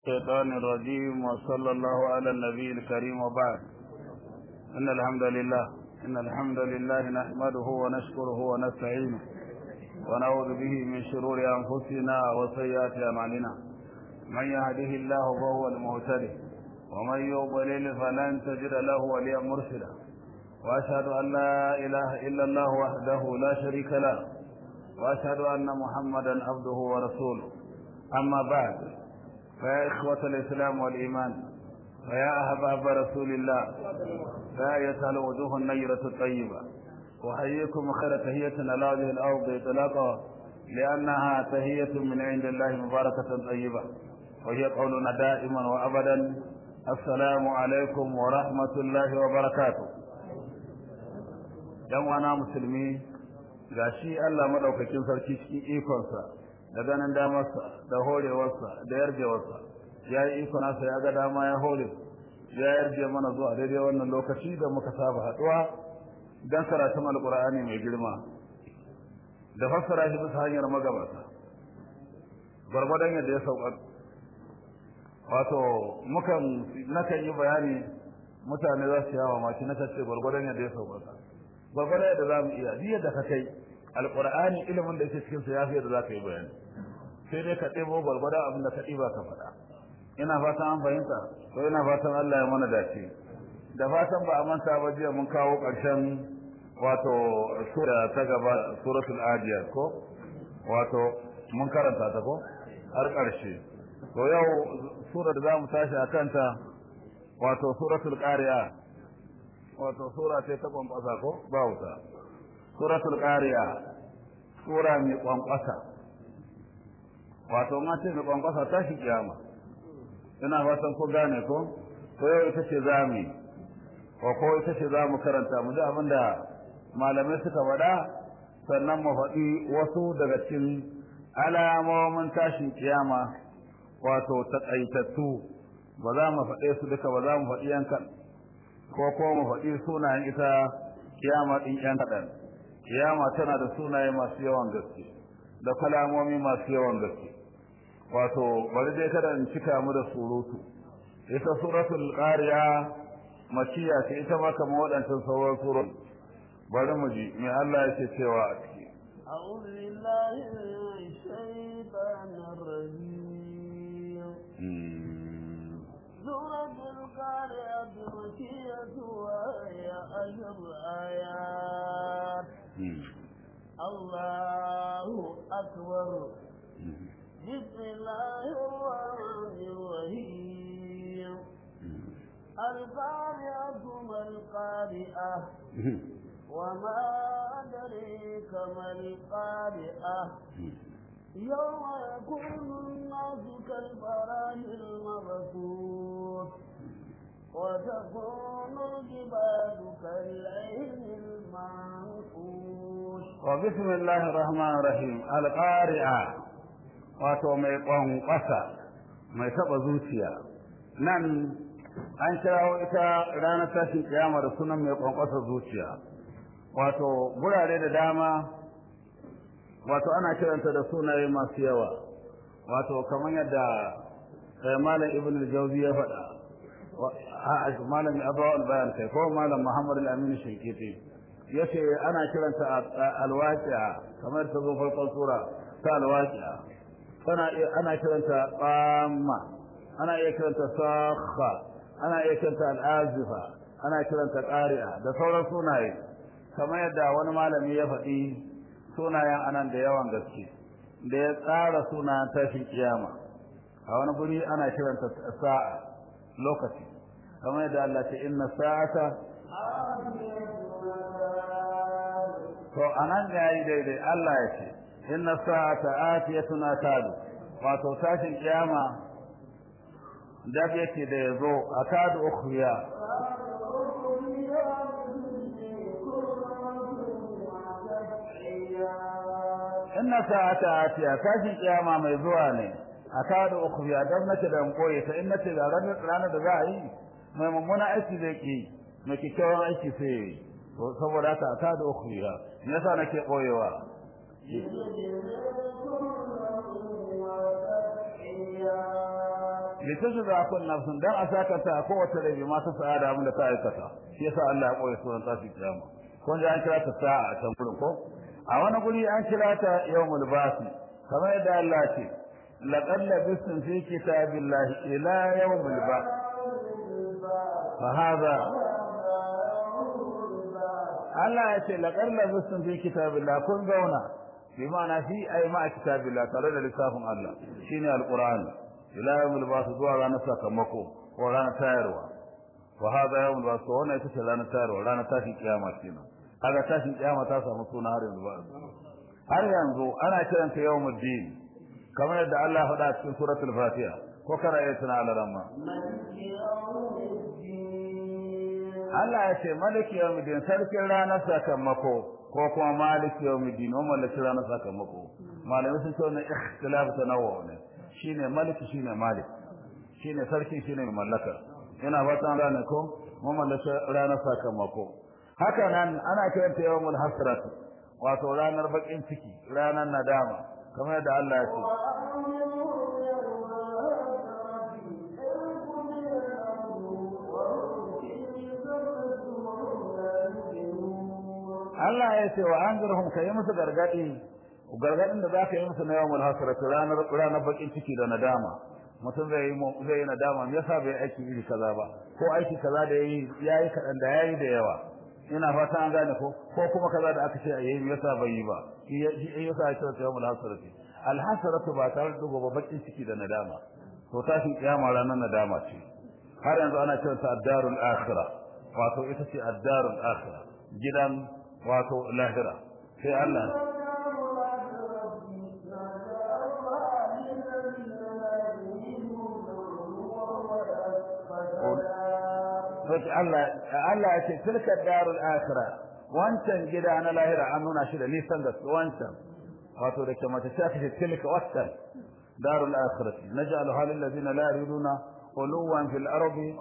الشيطان الرجيم وصلى الله على النبي الكريم وبعد إن الحمد لله إن الحمد لله نحمده ونشكره ونستعينه ونعوذ به من شرور أنفسنا وسيئات أعمالنا من يهده الله فهو المهتدي ومن يضلل فلن تجد له وليا مرشدا وأشهد أن لا إله إلا الله وحده لا شريك له وأشهد أن محمدا عبده ورسوله أما بعد فيا إخوة الإسلام والإيمان فيا أحباب رسول الله فيا أيتها الوجوه النيرة الطيبة أحييكم خير تهية على هذه الأرض إطلاقا لأنها تهية من عند الله مباركة طيبة وهي قولنا دائما وأبدا السلام عليكم ورحمة الله وبركاته ‘yan musulmi ga shi Allah maɗaukakin sarki cikin ikonsa da ganin damarsa da horewarsa da yarjewarsa ya yi iko nasa ya ga dama ya hore ya yarje mana zuwa daidai wannan lokaci da muka saba haɗuwa don karatun alƙur'ani mai girma da fassara shi bisa hanyar magabata gwargwadon yadda ya sauƙa wato mukan nakan yi bayani mutane za su yawa maki na ce gwargwadon yadda ya sauƙa gwargwadon yadda za mu iya duk yadda ka kai alƙur'ani ilimin da yake cikin sa ya fi yadda za ka yi bayani sai dai ka ɗebo gwargwadon abin da ka ɗiba ka faɗa ina fatan an fahimta ko ina fatan Allah ya mana dace da fatan ba a manta ba jiya mun kawo ƙarshen wato sura ta gaba suratul adiyat ko wato mun karanta ta ko har ƙarshe to yau sura da zamu tashi a kanta wato suratul qari'a wato sura ce ta kwankwasa ko ba wuta suratul qari'a sura mai kwankwasa wato ma ce mai kwankwasa ta shi kiyama ina fatan ko gane ko to yau ita ce zamu ko ko ita ce zamu karanta mu ji abinda malamai suka faɗa sannan mu faɗi wasu daga cikin alamomin tashin kiyama wato taƙaitattu ba za mu faɗe su duka ba za mu faɗi yankan ko ko mu faɗi sunayen ita kiyama ɗin yan kaɗan kiyama tana da sunaye masu yawan gaske da kalamomi masu yawan gaske wato bari dai kada in cika mu da surutu ita suratul qariya makiya ce ita ma kamar waɗancan sauran surun bari mu ji me Allah yake cewa a ciki أعوذ بالله من الشيطان الرجيم سورة القارعة مكية وهي أشر آيات الله أكبر بسم الله الرحمن الرحيم القارعة ما القارئة وما أدريك ما القارئة يوم يكون الناس كالفراش المبثوث وتكون الجبال كالعين المنفوش وبسم الله الرحمن الرحيم القارعة wato mai ƙwanƙwasa mai taɓa zuciya nan an kirawo ita ranar tashin kiyama da sunan mai ƙwanƙwasa zuciya wato gurare da dama wato ana kiranta da sunaye masu yawa wato kamar yadda malam ibn al-jawzi ya faɗa malam abu al-bayan kai ko malam muhammad al-amin shinkiti yace ana kiranta al-waqi'a kamar ta zo farkon sura ta al-waqi'a tana ana kiranta qamma ana iya kiranta sakha ana iya kiranta al-azifa ana kiranta qari'a da sauran sunaye kamar yadda wani malami ya faɗi sunayen anan da yawan gaske da ya tsara sunayen tashin kiyama a wani guri ana kiranta sa'a lokaci kamar yadda Allah ce inna sa'ata to anan ga yi daidai Allah ya ce inna sa'ata atiyatun atadu wato tashin kiyama dab yake da yazo atadu ukhriya inna sa'ata atiya tashin kiyama mai zuwa ne akadu ukhriya dan nake da koyi ta inna ce ranar da za a yi mai mummuna aiki zai ki mai kikkiawan aiki sai yi to saboda haka akadu ukhriya me yasa nake koyewa litujza kullu nafsin dan a sakata kowace rai ma ta sa'ada abin da ta aikata shi yasa Allah ya koyi sunan tashi kiyama kun ji an kira ta sa'a a can gurin ko a wani guri an kira ta yawmul basi kamar yadda Allah ce laqad labistum fi kitabillahi ila yawmil ba'th fa hadha Allah ya ce laqad labistum fi kitabillahi kun zauna bi ma'ana fi ay ma kitabillahi tare da lissafin Allah shine alqur'ani ila yawmil ba'th zuwa ranar sakamako ko ranar tayarwa wa hada yawmul ba'th wannan ita ce ranar tayarwa ranar tashin kiyama kenan kaga tashin kiyama ta samu suna har yanzu ba har yanzu ana kiranta yawmul din kamar yadda Allah faɗa a cikin suratul fatiha ko kana iya tuna alaramma Allah ya ce maliki yawmul din sarkin ranar sakamako ko kuma maliki yawmul din wa maliki ranar sakamako malamai sun ce wannan ikhtilaf tanawwu ne shine maliki shine malik shine sarki shine mallaka ina fatan ranar ko mu mallaka ranar sakamako haka nan ana kiranta yawmul hasrat wato ranar bakin ciki ranar nadama kamar yadda Allah ya ce Allah ya ce wa anzurhum kai musu gargadi gargadin da zaka yi musu na yawmul hasrat ranar ranar bakin ciki da nadama mutum zai yi zai yi nadama me yasa bai aiki iri kaza ba ko aiki kaza da yayi yayi kadan da yayi da yawa ina fata an gane ko ko kuma kaza da aka ce a yayi yasa bai yi ba shi yasa ya ce yawmul hasrati al hasratu ba tare da gobe bakin ciki da nadama to tashin kiyama ranar nadama ce har yanzu ana cewa ta ad-darul akhirah wato ita ce ad-darul akhirah gidan wato lahira sai Allah wace Allah Allah ya ce tilka darul akhirah wancan gida na lahira an nuna shi da nisan da wancan wato da kuma ta ce tilka wancan darul akhirah naj'alu halil ladina la yuriduna quluwan fil ardi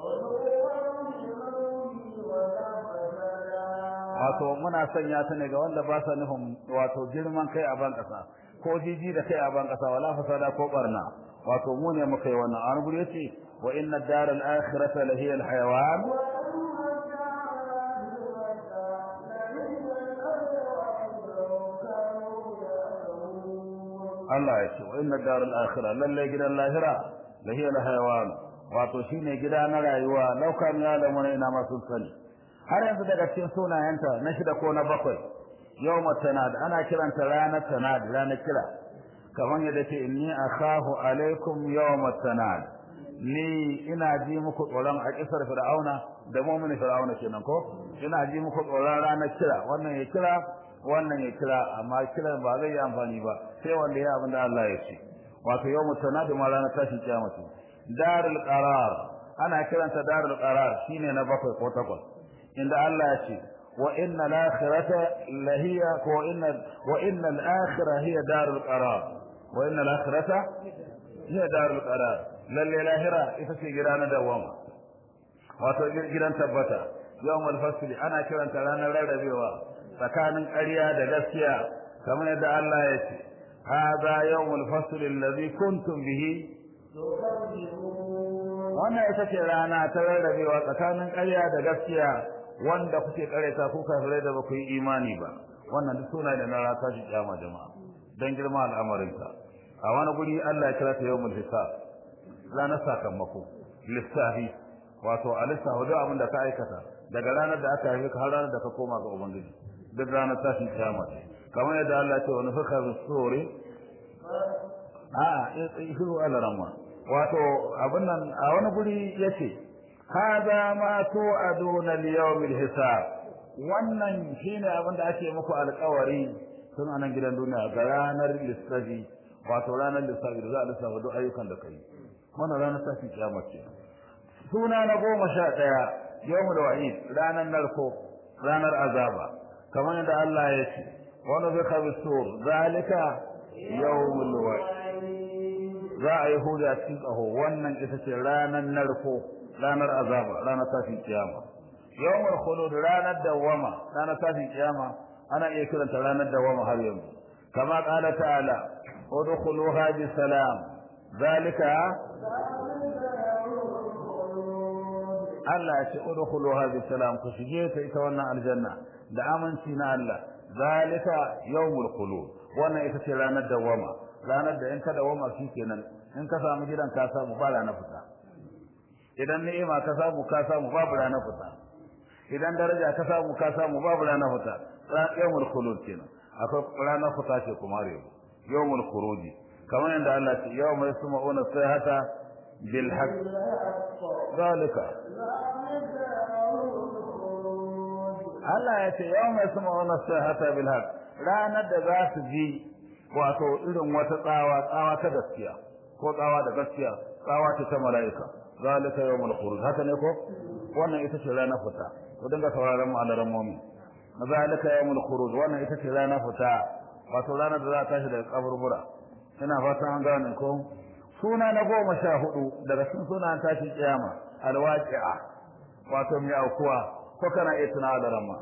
wato muna sanya ta ne ga wanda ba sa nufin wato girman kai a ban kasa ko jiji da kai a ban kasa wala fasada ko barna wato mu ne muka yi wannan an gure yace wa inna ad-dar al-akhirata la hiya al-hayawan Allah ya ce wa inna ad-dar al-akhirah lalle gidan lahira la hiya al-hayawan wato shine gida na rayuwa laukan ya da mun ina masu sani har yanzu daga cikin sunayenta na shida ko na bakwai yawmat tanad ana kiranta ranar tanad ranar kira kamar yadda ce inni akhafu alaikum yawmat tanad ni ina ji muku tsoron a kisar fir'auna da mu'mini fir'auna kenan ko ina ji muku tsoron ranar kira wannan ya kira wannan ya kira amma kiran ba zai yi amfani ba sai wanda ya abin da Allah ya ce wato yawmat tanad ma ranar tashin kiyama ce darul qarar ana kiranta darul qarar shine na bakwai ko takwas inda Allah ya ce wa inna al-akhirata lahiya ko inna wa inna al-akhirah hiya darul qarar wa inna al-akhirata hiya darul qarar lalle lahira ita ce gida na dawama wato gidan tabbata yawmul fasli ana kiranta ranar rarrabewa tsakanin ƙarya da gaskiya kamar yadda Allah ya ce hadha yawmul fasli alladhi kuntum bihi wannan ita ce rana ta rarrabewa tsakanin ƙarya da gaskiya wanda kuke kareta ku kafirai da baku yi imani ba wannan duk suna da na rata shi kiyama jama'a dan girma al'amarin ka a wani guri Allah ya kira ta yawmul hisab ranar sakamako lissafi wato a lissafi duk abin da ka aikata daga ranar da aka haife ka har ranar da ka koma ga ubangiji duk ranar tashin kiyama ce kamar yadda Allah ya ce wani fuka bisuri a shiru alarama wato abin nan a wani guri yace hada ma tu'aduna liyawmil hisab wannan shine abin da ake muku alƙawari tun anan gidan duniya ga ranar lissafi wato ranar lissafi da za a lissafa duk ayyukan da kai wannan ranar tashi kiyama ce suna na goma sha ɗaya yawmul wa'id ranar narko ranar azaba kamar yadda Allah ya ce wani zai kabi sur zalika yawmul wa'id za a yi huda cikin tsaho wannan ita ce ranar narko ranar azaba ranar tashin kiyama yawmul khulud ranar dawama ranar tashin kiyama ana iya kiranta ranar dawama har yanzu kama qala ta'ala udkhuluha bi salam zalika Allah ya ce udkhuluha bi salam ku shige ta ita wannan aljanna da aminci na Allah zalika yawmul khulud wannan ita ce ranar dawama ranar da in ka dawama kenan in ka samu gidan ka samu ba ranar fita idan ni'ima ka samu ka samu babu ranar fita idan daraja ka samu ka samu babu ranar fita yawmul khulud kenan akwai ranar fita ce kuma rewa yawmul khuruji kamar yadda Allah ya ce yawma yasma'una sayhata bil haqq zalika Allah ya ce yawma yasma'una sayhata bil haqq ranar da za su ji wato irin wata tsawa tsawa ta gaskiya ko tsawa da gaskiya tsawa ce ta mala'ika zalika yawmul khuruj haka ne ko wannan ita ce ranar fita ku dinga sauraron mu alaran mu'min zalika yawmul khuruj wannan ita ce ranar fita wato ranar da za ta tashi daga kaburbura ina fatan an gane ko suna na goma sha hudu daga cikin sunan tashi kiyama alwaqi'a wato mai aukuwa ko kana iya tuna da ramma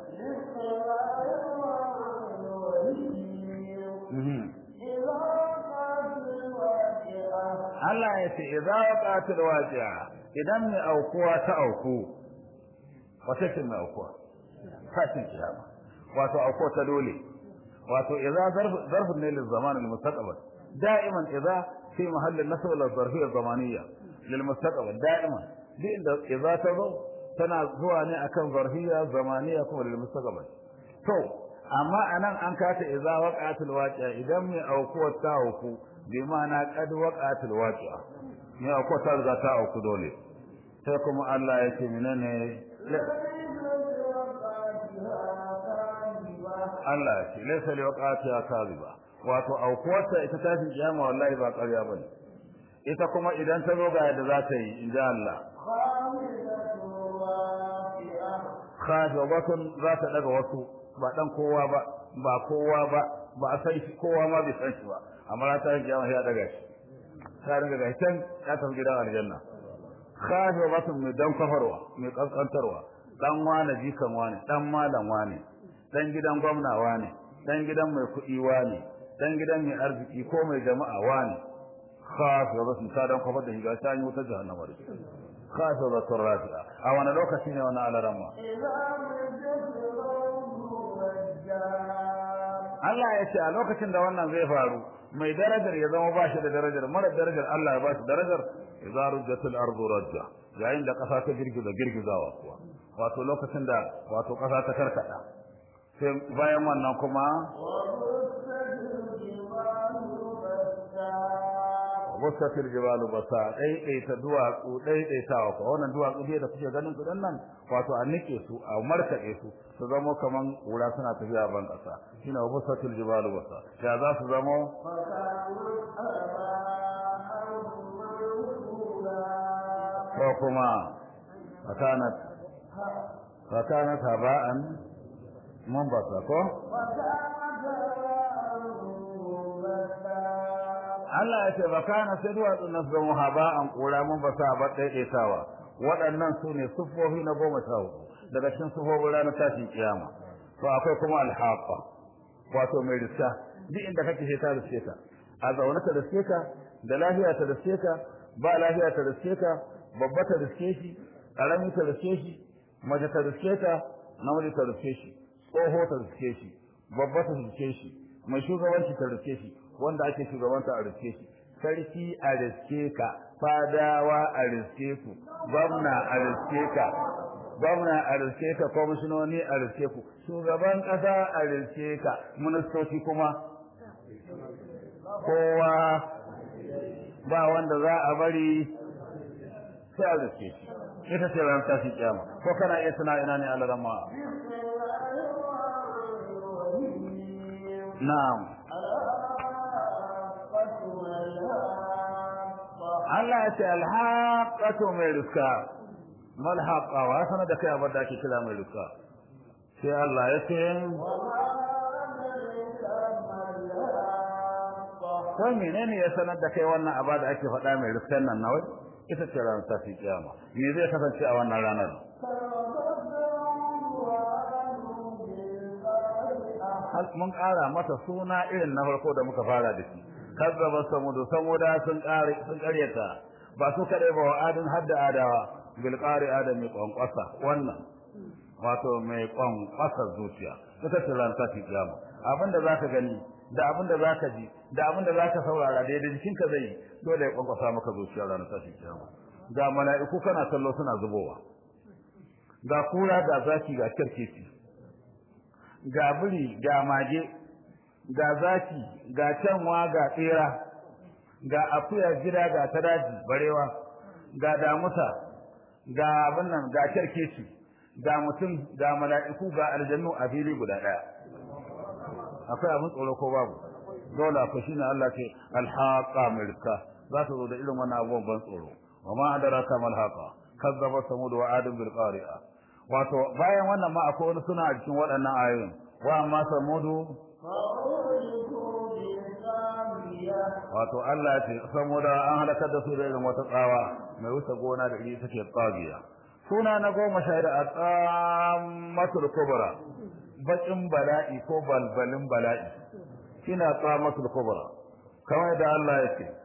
Allah ya ce idza waqatil waqi'a idan mai aukuwa ta auku wata ce mai aukuwa tashin kiyama wato aukuwa ta dole wato idza zarf zarf ne lil zaman al mustaqbal da'iman idza fi mahall an nasb al zarfiyya zamaniyya lil mustaqbal da'iman duk inda idza ta zo tana zuwa ne akan zarfiyya zamaniyya kuma lil mustaqbal to amma anan an kata idza waqa'atil waqi'a idan mai aukuwa ta auku bi ma'ana qad waqa'atil waqi'a mai aukuwa ta riga ta auku dole sai kuma Allah ya ce menene Allah ya ce laysa li waqa'atiha kadhiba wato aukuwarta ita tashin kiyama wallahi ba ƙarya bane ita kuma idan ta zo ga yadda za ta yi in ji Allah khafidatun za ta daga wasu ba dan kowa ba ba kowa ba ba a san shi kowa ma bai san shi ba amma ta yi kiyama ya daga shi ta daga ga can ya tafi gidan aljanna khafidatun mai dan kafarwa mai kaskantarwa dan wane jikan wane dan malam wane dan gidan gwamna wane dan gidan mai kuɗi wane dan gidan mai arziki ko mai jama'a wane khafidatun ta dan kafar da higa ta yi wuta jahannama da shi khafidatun rafi'a a wani lokaci ne wani alaramma Allah ya ce a lokacin da wannan zai faru mai darajar ya zama bashi da darajar mara darajar Allah ya bashi darajar idza rujjatil ardu rajja yayin da kasa ta girgiza girgizawa kuwa wato lokacin da wato kasa ta karkada sai bayan wannan kuma wasatil jibalu basa daidaita duwatsu daidaitawa ko wannan duwatsu dai da kuke ganin su dan nan wato a nike su a markade su su zama kaman kura suna tafiya ban kasa shine wasatil jibalu basa ya za su zama ko kuma fakanat fakanat haba'an mun basa ko Allah ya ce ba kana sai duwatsun nan zama haba'an kura mun ba sa ba daidaitawa waɗannan su ne sufofi na goma sha hudu daga cikin sufofin ranar tashin kiyama to akwai kuma alhaqa wato mai riska duk inda kake sai ta riske ka a zaune ta riske ka da lafiya ta riske ka ba lafiya ta riske ka babba ta riske shi karami ta riske shi mace ta riske ka namiji ta riske shi tsoho ta riske shi babba ta riske shi mai shugabanci ta riske shi wanda ake shugabanta a riske shi sarki a riske ka fadawa a riske ku gwamna a riske ka gwamna a riske ka kwamishinoni a riske ku shugaban kasa a riske ka ministoci kuma kowa ba wanda za a bari sai a riske shi ita ce ran tashi kiyama ko kana iya tuna ina ne alarama na'am Allah ya ce alhaqatu mai riska mal haqa wa sana da kai abin da ake kira mai riska sai Allah ya ce ko menene ya sanar da kai wannan aba da ake faɗa mai riskan nan nawai ita ce ranar tafi kiyama me zai kasance a wannan ranar mun ƙara mata suna irin na farko da muka fara da shi kazzaba samudu samuda sun kare sun karyata ba su kare ba wa'adin hadda adawa bil qari'a da mai kwankwasa wannan wato mai kwankwasa zuciya ita ce ran tafi kiyama abinda zaka gani da abinda zaka ji da abinda zaka saurara da yadda jikinka zai dole ya kwankwasa maka zuciya ran tafi kiyama ga mala'iku kana kallo suna zubowa ga kura ga zaki ga kirkeci ga biri ga mage ga zaki ga canwa ga tsera ga akuya gida ga tadaji barewa ga damusa ga abin nan ga kirkeci ga mutum ga mala'iku ga aljannu a fili guda daya akwai abin tsoro ko babu dole akwai shine Allah ce alhaqa milka za ta zo da irin wannan abubuwan ban tsoro wa ma adraka mal haqa kazzaba samud wa adam bil qari'a wato bayan wannan ma akwai wani suna a cikin waɗannan ayoyin wa amma samudu wato Allah ya ce saboda an halakar da su da irin wata tsawa mai wuce gona da iri take tsagiya suna na goma sha da atamatul kubra bakin bala'i ko balbalin bala'i kina tsamatul kubra kamar da Allah ya ce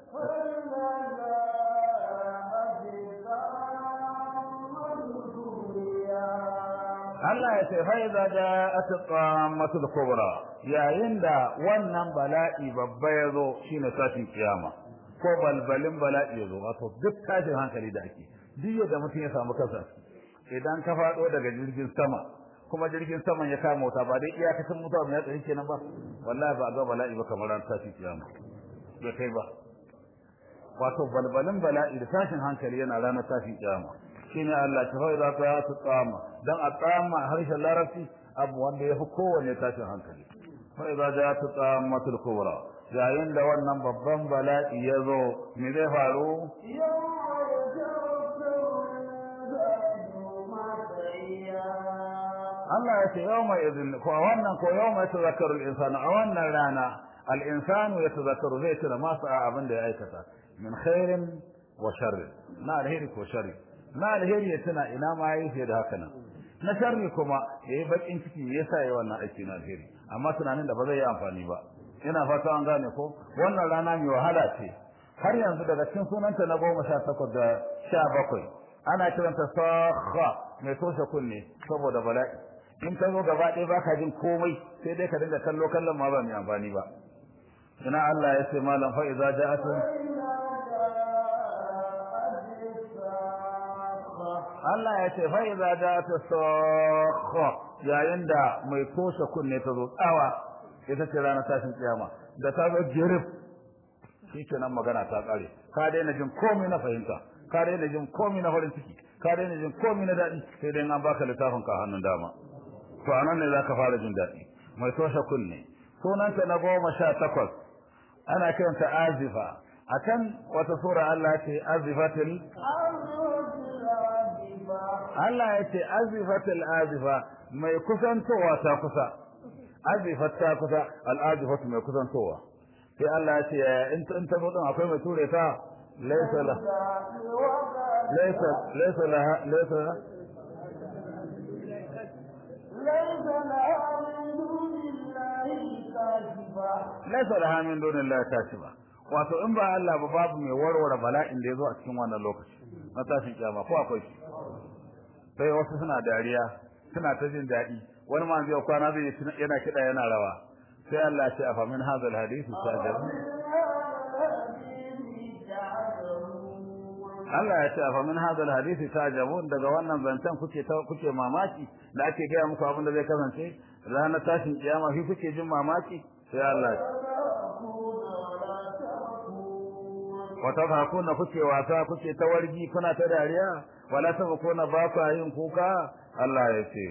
Allah ya ce fa idza ja'at qamatul kubra yayin da wannan bala'i babba yazo shine tashin kiyama ko balbalin bala'i yazo wato duk tashin hankali da ake duk yadda mutum ya samu kansa idan ka fado daga jirgin sama kuma jirgin saman ya kama wuta ba dai iyakacin mutuwa mai tsaye kenan ba wallahi ba ga bala'i ba kamar ran tashin kiyama bai kai ba wato balbalin bala'i da tashin hankali yana ranar tashin kiyama shine Allah ta faida ta ya su tsama dan a tsama harshen larabci abu wanda ya fi kowanne tashin hankali fa idza ja'at tsamatul kubra yayin da wannan babban bala'i ya zo me zai faru Allah ya ce yawma idin ko wannan ko yawma yatazakkaru al-insanu a wannan rana al-insanu yatazakkaru zai tuna masa abin da ya aikata min khairin wa sharri na alheri ko sharri na alheri ya tuna ina ma yayi fiye da haka nan na sharri kuma yayi bakin ciki yasa yayi wannan aiki na alheri amma tunanin da ba zai yi amfani ba ina fata an gane ko wannan rana mai wahala ce har yanzu daga cikin sunanta na goma sha takwas da sha bakwai ana kiranta sakha mai toshe kunne saboda bala'i in ka zo gaba ɗaya baka jin komai sai dai ka dinga kallo kallon ma ba mai amfani ba ina Allah ya ce malam fa idza ja'at Allah ya ce fa idza ja'at sakha yayin da mai toshe kunne ta zo tsawa ita ce ranar tashin kiyama da ta zo jirif shikenan magana ta kare ka daina jin komai na fahimta ka daina jin komai na farin ciki ka daina jin komai na daɗi sai dai an baka littafin ka hannun dama to anan ne zaka fara jin daɗi mai toshe kunne sunanta na goma sha takwas ana kiranta azifa a can wata sura Allah ce azifatil Allah ya ce azifatil azifa mai kusantowa ta kusa azifat ta kusa al'azifatu mai kusantowa sai Allah ya ce in ta zo din akwai mai ture ta laysa la laysa laysa la laysa laysa laha min dunillahi kashifa wato in ba Allah ba babu mai warware bala'in da yazo a cikin wannan lokaci na tashin kiyama ko akwai shi sai wasu suna dariya suna ta jin daɗi wani ma zai kwana zai yana kiɗa yana rawa sai Allah ya ce afa min hadha alhadith tajabu Allah ya ce afa min hadha alhadith tajabu daga wannan zancen kuke kuke mamaki da ake gaya muku abin da zai kasance ranar tashin kiyama shi kuke jin mamaki sai Allah ya wata hakuna kuke wasa kuke ta wargi kuna ta dariya wala tabakuna ba ku yin kuka Allah ya ce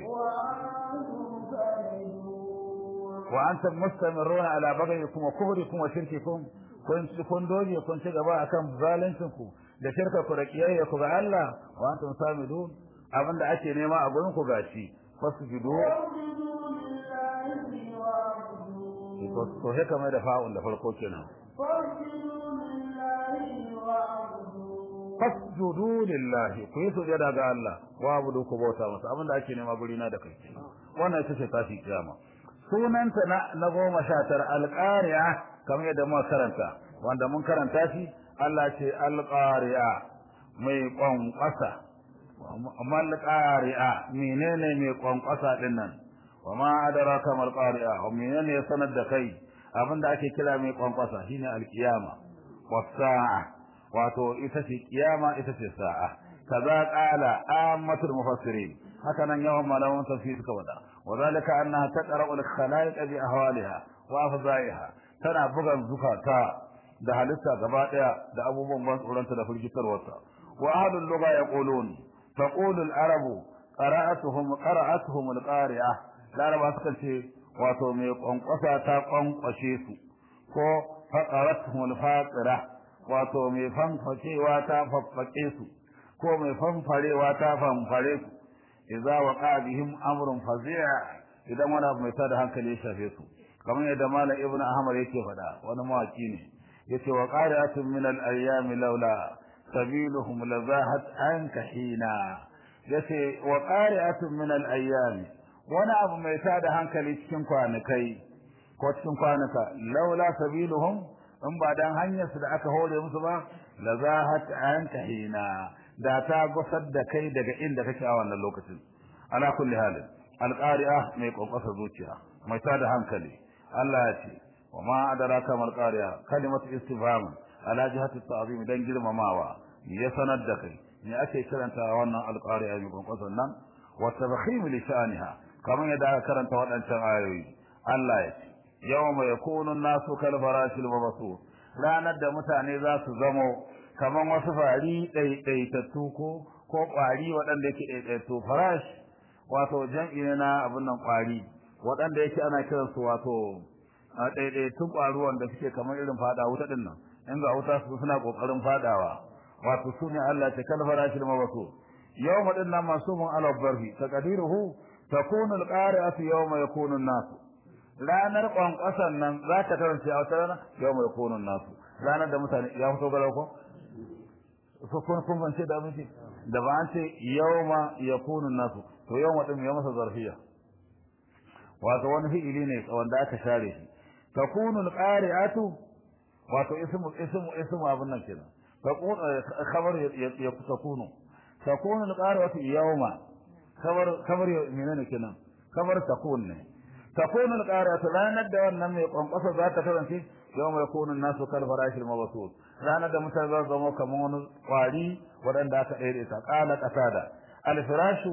wa antum mustamiruna ala baghikum wa kufrikum wa shirkikum kun kun doge kun ci gaba akan zalincin ku da shirka ku da kiyayya ku ga Allah wa antum samidun abinda ake nema a gurin ku gashi fasjudu to haka mai da fa'un da farko kenan fasjudu lillahi ku yi sujada ga Allah wa abudu ku bauta masa abin da ake nema guri na da kai wannan ita ce tashi kiyama sunanta na na goma sha tara alqari'a kamar yadda muka karanta wanda mun karanta shi Allah ce alqari'a mai kwankwasa mal qari'a menene mai kwankwasa din nan wa ma adraka mal qari'a wa menene ya sanar da kai abinda ake kira mai kwankwasa shine alkiyama was-sa'a wato ita ce kiyama ita ce sa'a kaza qala ammatul mufassirin haka nan yawan malaman tafsir suka wada wadalika annaha taqra'u al-khalaiq bi ahwaliha wa afzaiha tana bugan zukata da halitta gaba daya da abubuwan ban tsoronta da firgitarwarta wa ahlul lugha yaqulun taqulu al-arabu qara'atuhum qara'atuhum al-qari'ah laraba suka ce wato mai kwankwasa ta kwankwashe su ko faqaratuhum al-faqira wato mai fanfacewa ta faffake su ko mai fanfarewa ta fanfare su idza waqa bihim amrun fazi'a idan wani abu mai tada hankali ya shafe su kamar yadda malam ibnu ahmad yake faɗa wani mawaki ne yace wa qari'atun min al-ayyam laula sabiluhum lazahat anka hina yace wa qari'atun min al-ayyam wani abu mai tada hankali cikin kwanakai ko cikin kwanuka laula sabiluhum in ba dan hanyar su da aka hore musu ba lazahat anka hina da ta gusar da kai daga inda kake a wannan lokacin ala kulli halin alqari'a mai kokosa zuciya mai tada hankali Allah ya ce wa ma adraka mal qari'a kalimatu istifham ala jihati ta'zim dan girmamawa ya sanar da kai me ake kiranta wannan alqari'a mai kokosa nan wa tabkhim li sha'niha kamar yadda aka karanta waɗancan ayoyi Allah ya ce yawma yakunu an-nasu kal farashil mabsut ranar da mutane za su zamo kaman wasu fari ɗaiɗaitattu ko ko ƙwari waɗanda yake ɗaiɗaitattu farash wato jam'i ne na abin nan ƙwari waɗanda yake ana kiran su wato ɗaiɗaitun ƙwari wanda suke kamar irin faɗa wuta ɗin nan in ga wuta su suna ƙoƙarin faɗawa wato su ne Allah ce kal farashil mabasu yawma din nan masumun ala barfi taqdiruhu takunu alqari'atu yawma yakunu an-nasu ranar kwankwasan nan za ta karance a wata rana yawma yakunu an-nasu ranar da mutane ya fito galau ko so kun kun bance da abinci da ba an ce yawma yakunu nasu to yawma din ya masa zarfiya wato wani fi'ili ne wanda aka share shi takunu alqari'atu wato ismu ismu ismu abun nan kenan takunu khabar ya takunu takunu alqari'atu yawma khabar khabar menene kenan khabar takun ne takunu alqari'atu ranar da wannan mai kwankwasa za ta kasance yawma yakunu nasu kal farashil mabsut ranar da mutane za su zama kamar wani kwari waɗanda aka ɗaire ta ƙala ƙasada alfirashu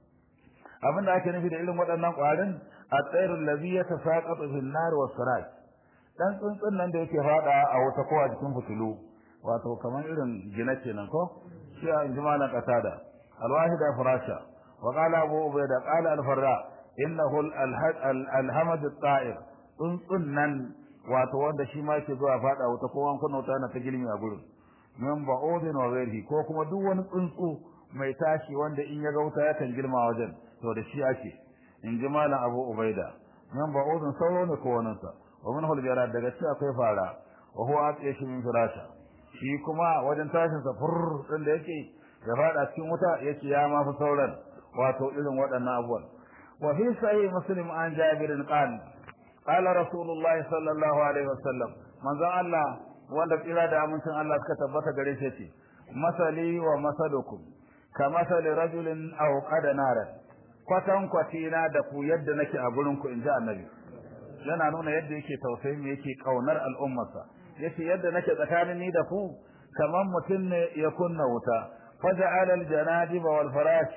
abin da ake nufi da irin waɗannan ƙwarin a tsayin labi ya ta saƙa tsofin nari wa sirat ɗan tsuntsun nan da yake faɗa a wata kowa jikin fitilu wato kamar irin gina kenan ko shi a in ji malam ƙasada alwahida firasha wa ƙala abu ubaida ƙala alfarra innahu alhamadu ta'ir tsuntsun nan wato wanda shi ma yake zuwa fada wuta ko an kunna wuta na ta gilmi a gurin min ba'udin wa ghairihi ko kuma duk wani tsuntsu mai tashi wanda in ya ga wuta yakan girma wajen to da shi ake in ji malam Abu Ubaida min ba'udin sauro ne ko wannan sa wa min hulbiyara daga ci akwai fara wa huwa atiyashi min firasha shi kuma wajen tashin sa fur din da yake ya fada cikin wuta yake ya ma fi sauran wato irin waɗannan abubuwan wa fi sahih muslim an jabirin qala قال رسول الله صلى الله عليه وسلم manzon Allah wanda tsira da amincin Allah suka tabbata gare shi ce masali wa masalukum ka masali rajulin aw qada naran kwatan kwatina da ku yadda nake a gurin ku inji annabi yana nuna yadda yake tausayin yake kaunar al'ummarsa yace yadda nake tsakanin ni da ku kaman mutum ne ya kunna wuta faja'ala al-janadib wal farash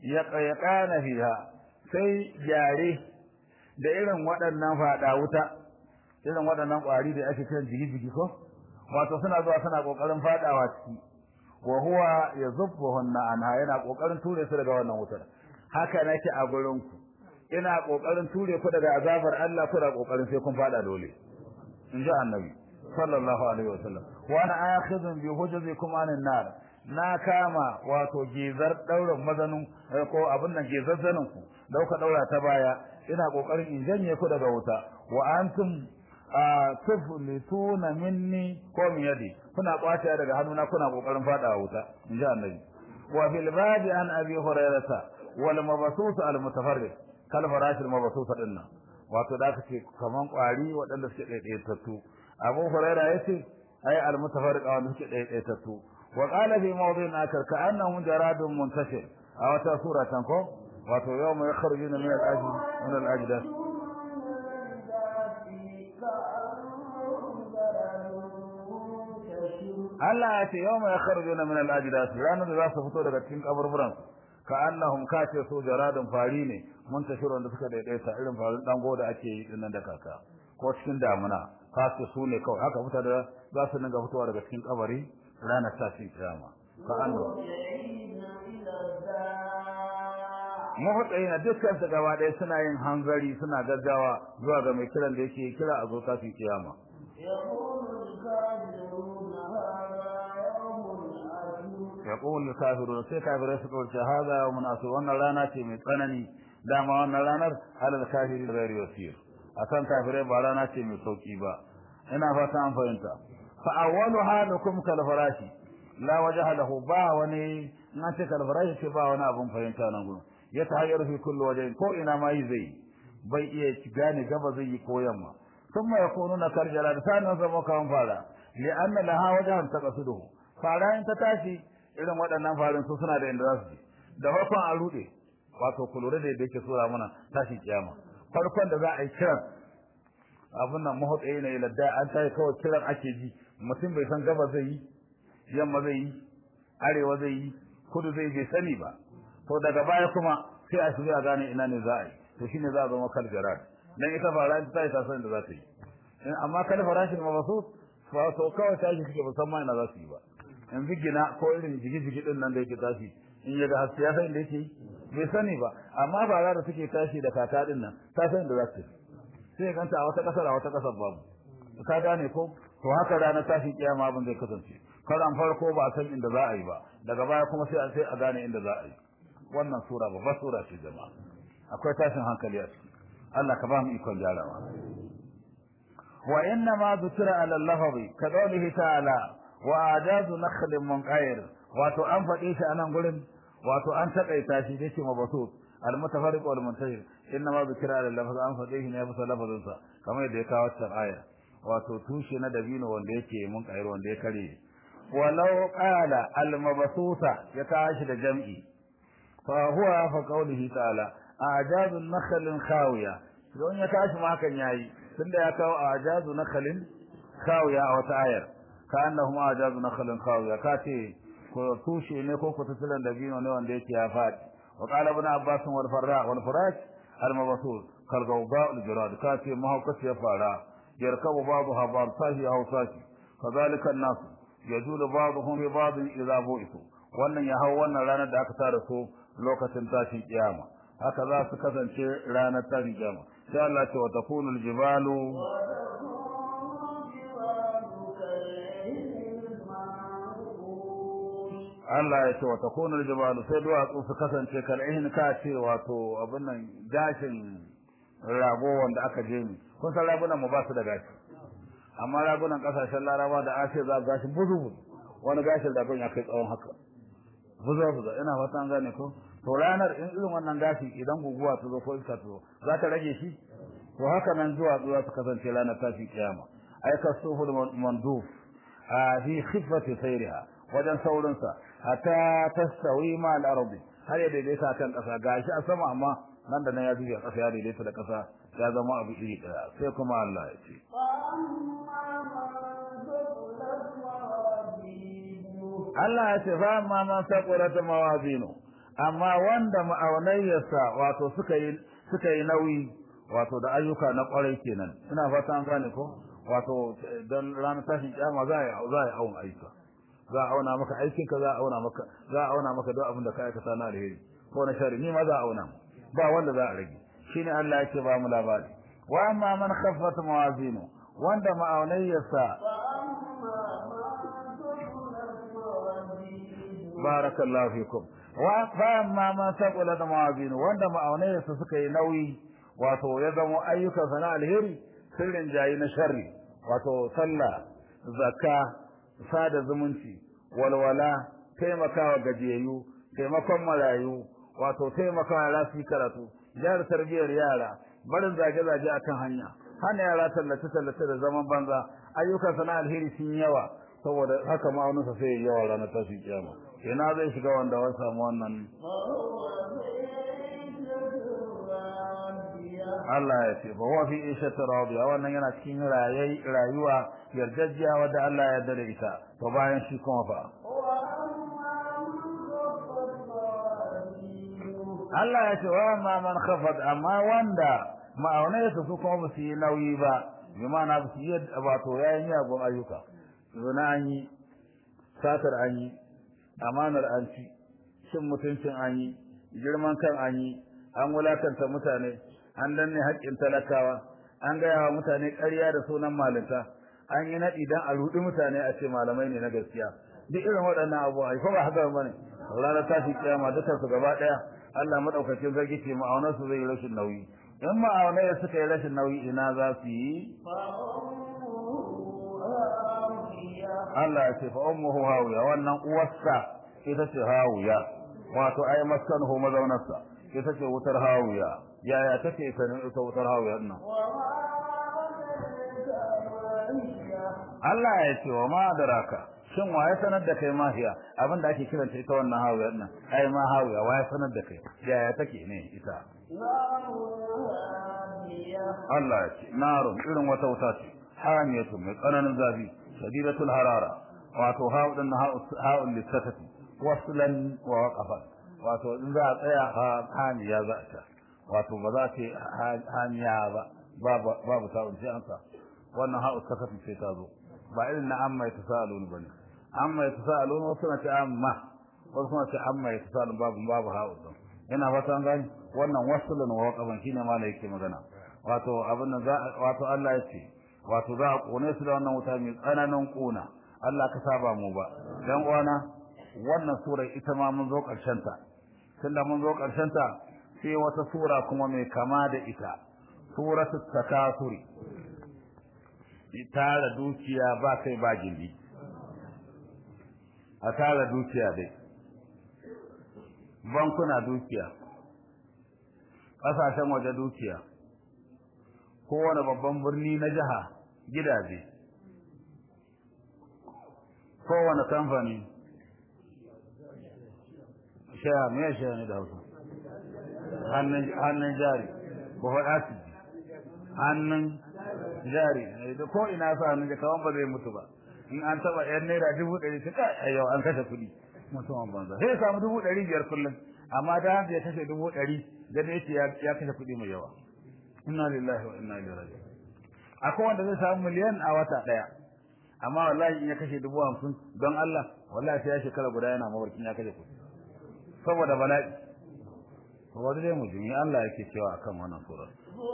yaqana fiha sai jare da irin waɗannan faɗa wuta irin waɗannan ƙwari da ake kiran jigi-jigi ko wato suna zuwa suna ƙoƙarin faɗawa ciki wa huwa yazubbuhunna anha yana ƙoƙarin ture su daga wannan wutar haka nake a gurin ku ina ƙoƙarin ture ku daga azabar Allah kuna ƙoƙarin sai kun faɗa dole in ji annabi sallallahu alaihi wasallam wa ana akhidun bi hujuzikum anin nar na kama wato gizar daurin mazanin ko abin nan gizar zanin ku dauka daura ta baya ina kokarin in janye ku daga wuta wa antum tuflituna minni ko min yadi kuna kwace daga hannuna kuna kokarin fada wuta in ji annabi wa fil babi an abi hurairata wal mabsus al mutafarrid kal farash al mabsus dinnan wato da kace kaman kwari waɗanda suke daidaitattu abu huraira yace ai al mutafarrid wanda suke daidaitattu wa qala fi mawdin akar ka annahu jaradun muntashir a wata sura tan ko wato yawma yakhrujuna min al-ajdath min al-ajdath Allah ya ce yawma yakhrujuna min al-ajdath ranar da za su fito daga cikin kaburburan ka annahum kace su jaradun fari ne muntashirun da suka daidaita irin farin dango da ake yi dinnan da kaka ko cikin damuna kace su ne kawai haka fita da za su dinga fitowa daga cikin kabari ranar tashin kiyama ka annahu mafaɗayi dukkan su gaba ɗaya suna yin hanzari suna gaggawa zuwa ga mai kiran da yake kira a zo tashin kiyama يقول الكافرون sai kafirai su kawarce hada yawmun asir wannan rana ce mai tsanani dama wannan ranar alal kafiri ghairi yasir akan kafirai ba rana ce mai sauki ba ina fata an fahimta fa awwalu halukum kal farashi la wajha lahu ba wani na ce kal farashi ce ba wani abun fahimta nan gurin ya tahayyar fi kulli wajhin ko ina ma yi zai bai iya gane gaba zai yi ko yamma thumma yakununa karjala da sanan zama kan fara li anna laha wajhan taqasuduhu fara in ta tashi irin waɗannan farin su suna da inda za su je da farkon a rude wato ku lura da yadda yake sura mana tashin kiyama farkon da za a yi kiran abin nan mahotsayi na iladda an tayi kawai kiran ake ji mutum bai san gaba zai yi yamma zai yi arewa zai yi kudu zai bai sani ba to daga baya kuma sai a shiga gane ina ne za a yi to shine za a zama kal jarar dan ita fara ta yi ta san da za ta yi amma kal farashin mabasut fa to kawai tashi suke musamman ina za su yi ba yanzu gina ko irin jigi-jigi din nan da yake tashi in ya ga haske ya san da yake bai sani ba amma ba da suke tashi da kaka din nan ta san da za su sai ganta a wata kasar a wata kasar babu ka gane ko to haka ranar tashin kiyama abin zai kasance karan farko ba a san inda za a yi ba daga baya kuma sai a sai a gane inda za a yi wannan sura babbar sura ce jama'a akwai tashin hankali a ciki Allah ka ba mu ikon gyarawa wa inna ma dhukira ala al-lafzi ka qawlihi ta'ala wa ajazu nakhlin munqair wato an faɗe shi anan gurin wato an takaita shi yake mabasut al-mutafarriq wal muntahir inna ma dhukira ala lafaz an faɗe shi ne bisa lafazin sa kamar yadda ya kawo cikin aya wato tushe na dabino wanda yake munqair wanda ya kare walau qala al-mabsuta ya kawo shi da jam'i fa huwa fa qawlihi ta'ala ajazu nakhlin khawiya don ya kawo shi ma hakan yayi tunda ya kawo ajazu nakhlin khawiya a wata ayar كأنهم أعجاز نخل خاوية كاتي توشي نيكو كتسلن دبينو نيوان ديكي يافات وقال ابن عباس والفراء والفراش المبثوث كالغوغاء الجراد كاتي ما هو كتي يفعلا يركب بعضها بعض ساشي أو ساشي كذلك الناس يجول بعضهم ببعض إذا بوئتوا wannan ya hau wannan ranar da aka tara su lokacin tashin kiyama haka za su kasance ranar tashin kiyama sai Allah ce wa takunul jibalu Allah ya ce wa takunul jibalu sai duwatsu su kasance kal'ihin ka ce wato abin nan gashin rago wanda aka je ni kun san ragunan mu ba su da gashi amma ragunan kasashen laraba da ashe za gashi buzu buzu wani gashin ragon ya kai tsawon haka buzu buzu ina fata an gane ko to ranar in irin wannan gashi idan guguwa ta zo ko iska ta zo za ta rage shi to haka nan duwatsu za su kasance ranar tashin kiyama ai kasuhul manduf a fi khifati sayriha wajen saurinsa hatta tastawi ma al-ardi har ya daidaita kan kasa gashi a sama amma nan da nan ya zuwa kasa ya daidaita da kasa ya zama abu iri daya sai kuma Allah ya ce Allah ya ce fa amma man saqurat mawazinu amma wanda ma'aunayyarsa wato suka yi suka yi nauyi wato da ayyuka na kwarai kenan ina fata an gane ko wato dan ranar tashin kiyama za a za a auna ayyuka za a auna maka aikinka za a auna maka za a auna maka duk abin da ka aikata na alheri ko na shari ni ma za a auna ba wanda za a rage shine Allah yake ba mu labari wa amma man khaffat mawazinu wanda ma'aunayyarsa barakallahu fikum wa fa amma man saqulat mawazinu wanda ma'aunayyarsa suka yi nauyi wato ya zama ayyukansa na alheri sirrin jayi na sharri wato sallah zakka sada zumunci walwala taimakawa gajiyayyu taimakon marayu wato taimakawa yara su karatu jihar tarbiyyar yara barin zage-zage akan hanya hana yara tallace-tallace da zaman banza ayyukan sana alheri sun yawa saboda haka ma'auninsa sai ya yawa ranar tashin kiyama ina zai shiga wanda wani samu wannan Allah ya ce ba wa fi ishatu radiya wannan yana cikin rayuwa yardajiya wadda Allah ya yarda da ita to bayan shi kuma fa Allah ya ce wa ma man khafat amma wanda ma'aunai su kuma ba su yi nauyi ba bi ma'ana ba su yi wato yayin yagon ayyuka zuna an yi satar an yi amanar an ci shin mutuncin an yi girman kan an yi an wulakanta mutane an danne haƙƙin talakawa an gaya wa mutane ƙarya da sunan malinta an yi naɗi don a ruɗi mutane a ce malamai ne na gaskiya duk irin waɗannan abubuwa ko ba haka ba ne ranar tashi kiyama dukkan su gaba ɗaya Allah madaukakin zargi ce ma'aunar su zai yi rashin nauyi in ma'aunai suka yi rashin nauyi ina za su yi Allah ya ce fa ummuhu hawiya wannan uwarsa ita ce hawiya wato ai maskanuhu mazaunarsa ita ce wutar hawiya yaya take sanin ita wutar hawiya nan Allah ya ce wa ma daraka shin waye sanar da kai mahiya abin da ake kiranta ita wannan hawiyar nan ai ma hawiya waye sanar da kai yaya take ne ita Allah ya ce narun irin wata wuta ce hamiyatu mai tsananin zafi shadidatul harara wato ha'udun ha'ul lisatati waslan wa waqafat wato in za a tsaya hamiya za ta wato ba za ta hamiya ba babu babu ta'un sai an sa wannan ha'ul sakati sai ta zo ba irin na amma ya tasalun bane amma ya tasalun wasu na ce amma wasu na ce amma ya tasalun babu babu ha'ul din ina fata an gani wannan waslan wa waqafan shine ma da yake magana wato abin nan za wato Allah ya ce wato za a kone su da wannan wuta mai tsananin kuna Allah ka saba mu ba dan uwana wannan sura ita ma mun zo karshen ta tunda mun zo karshen ta sai wata sura kuma mai kama da ita suratul takasuri tara dukiya ba kai ba gindi a tara dukiya dai bankuna dukiya ƙasashen waje dukiya kowane babban birni na jiha gidaje kowane kamfani shaya mai shaya ne da hausa hannun jari ko faɗa su hannun jari da ko ina sa hannun kawan ba zai mutu ba in an taɓa yan naira dubu ɗari ta kai yau an kashe kuɗi mutumin banza sai ya samu dubu ɗari biyar kullum amma da haka ya kashe dubu ɗari da ne ya kashe kuɗi mai yawa inna lillahi wa inna ilaihi raji'un akwai wanda zai samu miliyan a wata daya amma wallahi in ya kashe dubu hamsin don Allah wallahi sai ya shekara guda yana mawarkin ya kashe kuɗi saboda bala'i to wani dai mujimi Allah yake cewa akan wannan sura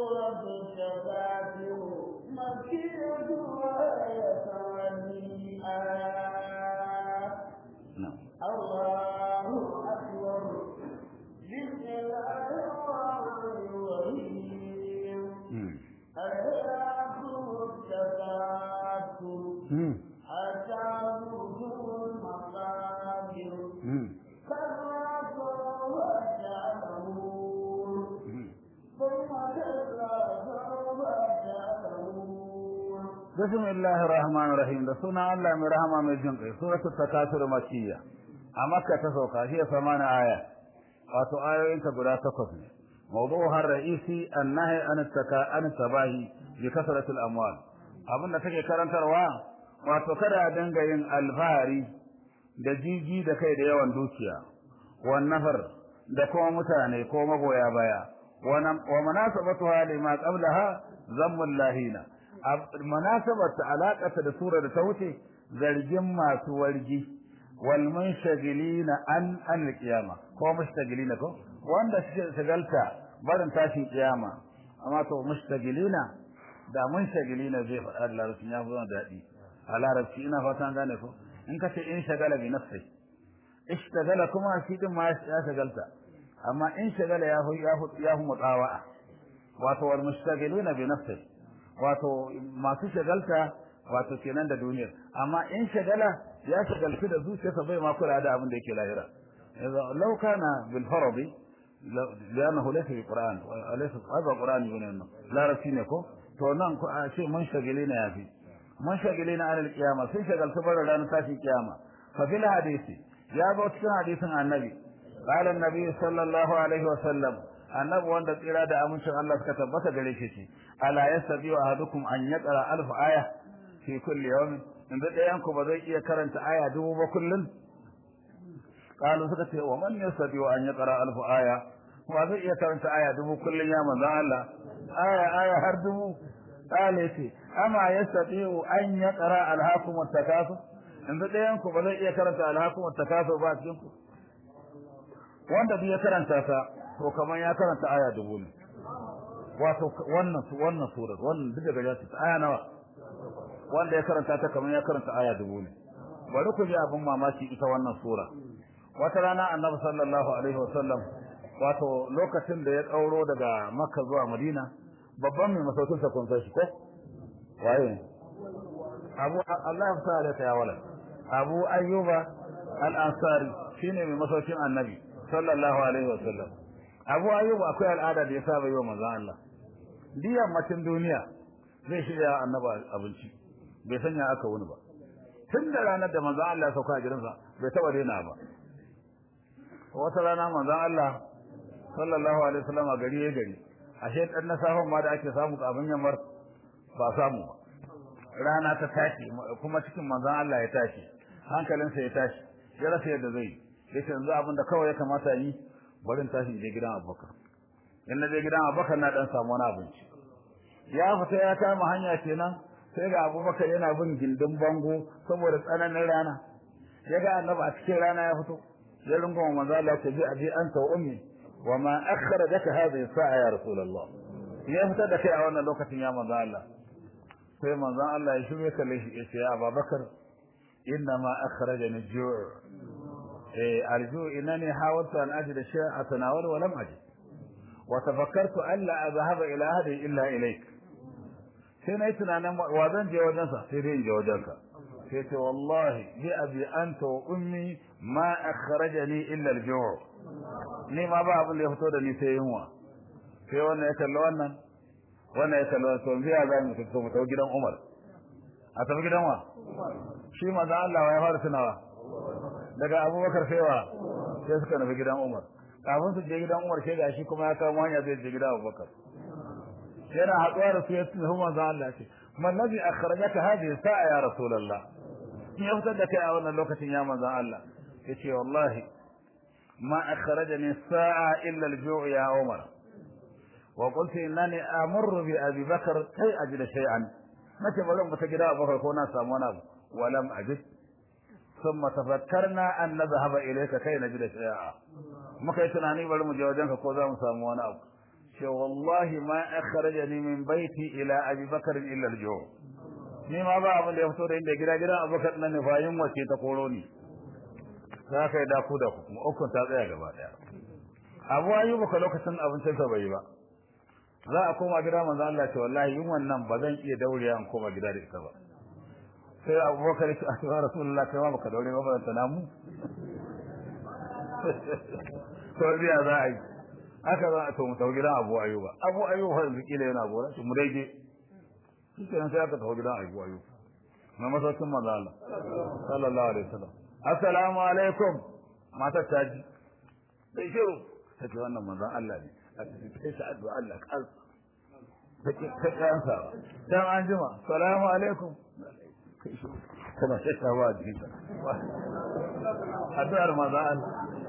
الله أكبر بسم الله الرحمن الرحيم ألهاكم التكاثر حتى زرتم المقابر كلا سوف تعلمون ثم كلا سوف تعلمون بسم الله الرحمن الرحيم da sunan Allah mai rahama mai jin kai suratul takasur makiyya a makka ta sauka shi ya samana aya wato ayoyin ta guda takwas ne mawdu'uha ar-ra'isi an-nahy an at-taka an tabahi bi kasratil amwal abinda take karantarwa wato kada a dinga yin alfahari da jiji da kai da yawan dukiya wan nafar da kuma mutane ko magoya baya wa munasabatuha lima qablaha zammul lahina munasabar ta alakata da sura da ta wuce zargin masu wargi wal munshagilina an an qiyama ko mushtagilina ko wanda suke shagalta barin tashin kiyama amma to mushtagilina da munshagilina zai faɗa da larabci ya fi daɗi a larabci ina fatan gane ko in ka ce in shagala bi nafsi ishtagala kuma shi din ma ya shagalta amma in shagala ya fi ya fi mutawa'a wato wal mushtagilina bi nafsi wato masu shagalta wato kenan da duniyar amma in shagala ya shagaltu da zuciyarsa bai ma kula da abin da yake lahira law kana bil faradi لأنه ليس في القرآن ليس هذا القرآن يقول لا رسينكو to nan ku a ce mun shagile ne yafi mun shagile na alal kiyama sun shagaltu bar ranar tashin kiyama fa fil hadisi ya zo cikin hadisin annabi qala annabi sallallahu alaihi wa sallam annabi wanda tsira da amincin Allah suka tabbata gare shi ce ala yasabi wa ahadukum an yaqra alf aya fi kulli yawm inda dayan ku ba zai iya karanta aya dubu ba kullun qalu suka ce wa man yasabi wa an yaqra alf aya wa zai iya karanta aya dubu kullun ya manzo Allah aya aya har dubu qala ce ama yasabi an yaqra alhaakum at-takasur inda dayan ku ba zai iya karanta alhaakum at-takasur ba cikin ku wanda bai karanta ta to kamar ya karanta aya dubu ne wato wannan wannan surar wannan duk daga ya ta aya nawa wanda ya karanta ta kamar ya karanta aya dubu ne bari ku ji abin mamaki ita wannan sura wata rana annabi sallallahu alaihi wasallam wato lokacin da ya tsauro daga makka zuwa madina babban mai masaukin sa kun shi ko waye abu Allah ya fara da ya wala abu ayyuba al-ansari shine mai masaukin annabi sallallahu alaihi wasallam abu ayyuba akwai al'ada da ya saba yi wa manzon Allah diyan macin duniya zai shirya annaba abinci bai sanya aka wuni ba tun da ranar da manzon Allah ya sauka a gidansa bai taba daina ba wata rana manzon Allah sallallahu alaihi wasallam a gari ya gari ashe dan na safan ma da ake samu abin yamar ba samu ba rana ta tashi kuma cikin manzon Allah ya tashi hankalinsa ya tashi ya rasa yadda zai yi yace yanzu abin da kawai ya kamata yi barin tashi je gidan Abubakar in na je gidan Abubakar na dan samu wani abinci ya fita ya kama hanya kenan sai ga Abubakar yana bin gindin bango saboda tsananin rana ya ga annabi a cikin rana ya fito ya runguma manzo Allah ta bi abi anta wa ummi wa ma akhrajaka hadhihi sa'a ya rasulullah ya fita da kai a wannan lokacin ya manzo Allah sai manzo Allah ya shirye kalle shi ya ce ya Abubakar inna ma akhrajani al-ju' أرجو إنني حاولت أن أجد شيئا أتناوله ولم أجد وتفكرت ألا أذهب إلى أهلي إلا إليك sai na yi tunanin wa zan je wajensa sai dai in je wajenka sai ce wallahi bi abi anta wa ummi ma akhrajani illa al-ju' ni ma ba abin da ya fito da ni sai yunwa sai wannan ya kalli wannan wannan ya kalli wannan to biya za mu fito mu tafi gidan Umar a tafi gidan wa shi manzo Allah ya fara tunawa daga abubakar saiwa sai suka nufi gidan umar kafin su je gidan umar sai gashi kuma ya kama hanya zai je gidan abubakar yana haɗuwa da su ya tunafi manzo Allah ce man ladhi akhrajaka hadhihi sa'a ya rasulullah in ya fitar da kai a wannan lokacin ya manzo Allah yace wallahi ma akhrajani sa'a illa al-ju' ya umar wa qultu innani amurru bi abi bakr kai ajid shay'an nace bari mu ta gida abubakar ko na samu wani abu walam ajid ثم تفكرنا أن نذهب إليك كي نجد شيئا ما كي تناني بل مجوجنك كوزا مساموان أبو شو والله ما أخرجني من بيتي إلى أبي بكر إلا الجوع ni ma ba abin da ya fito da inda gida gidan abokan nan nufayin wace ta koro ni za ka yi daku da kuma ukun ta tsaya gaba daya abu ayyuba ka lokacin abincin sa bai ba za a koma gida manzo Allah ce wallahi yin wannan ba zan iya daurewa in koma gida da ita ba sai abubakar ya ce a cewa rasulullah kai ma baka daure ba ba ta namu to biya za a yi haka za a to mu tafi gidan abu ayuba abu ayuba yanzu kila yana gora shi mu daidai shi kenan sai aka tafi gidan abu ayuba na masaukin manzo Allah sallallahu alaihi wasallam assalamu alaikum matar ta ji sai shiru ta ce wannan manzon Allah ne a cikin sai ta addu'a Allah kan ta kansa dan an jima assalamu alaikum kana shakka ba jikinka addu'ar maza Allah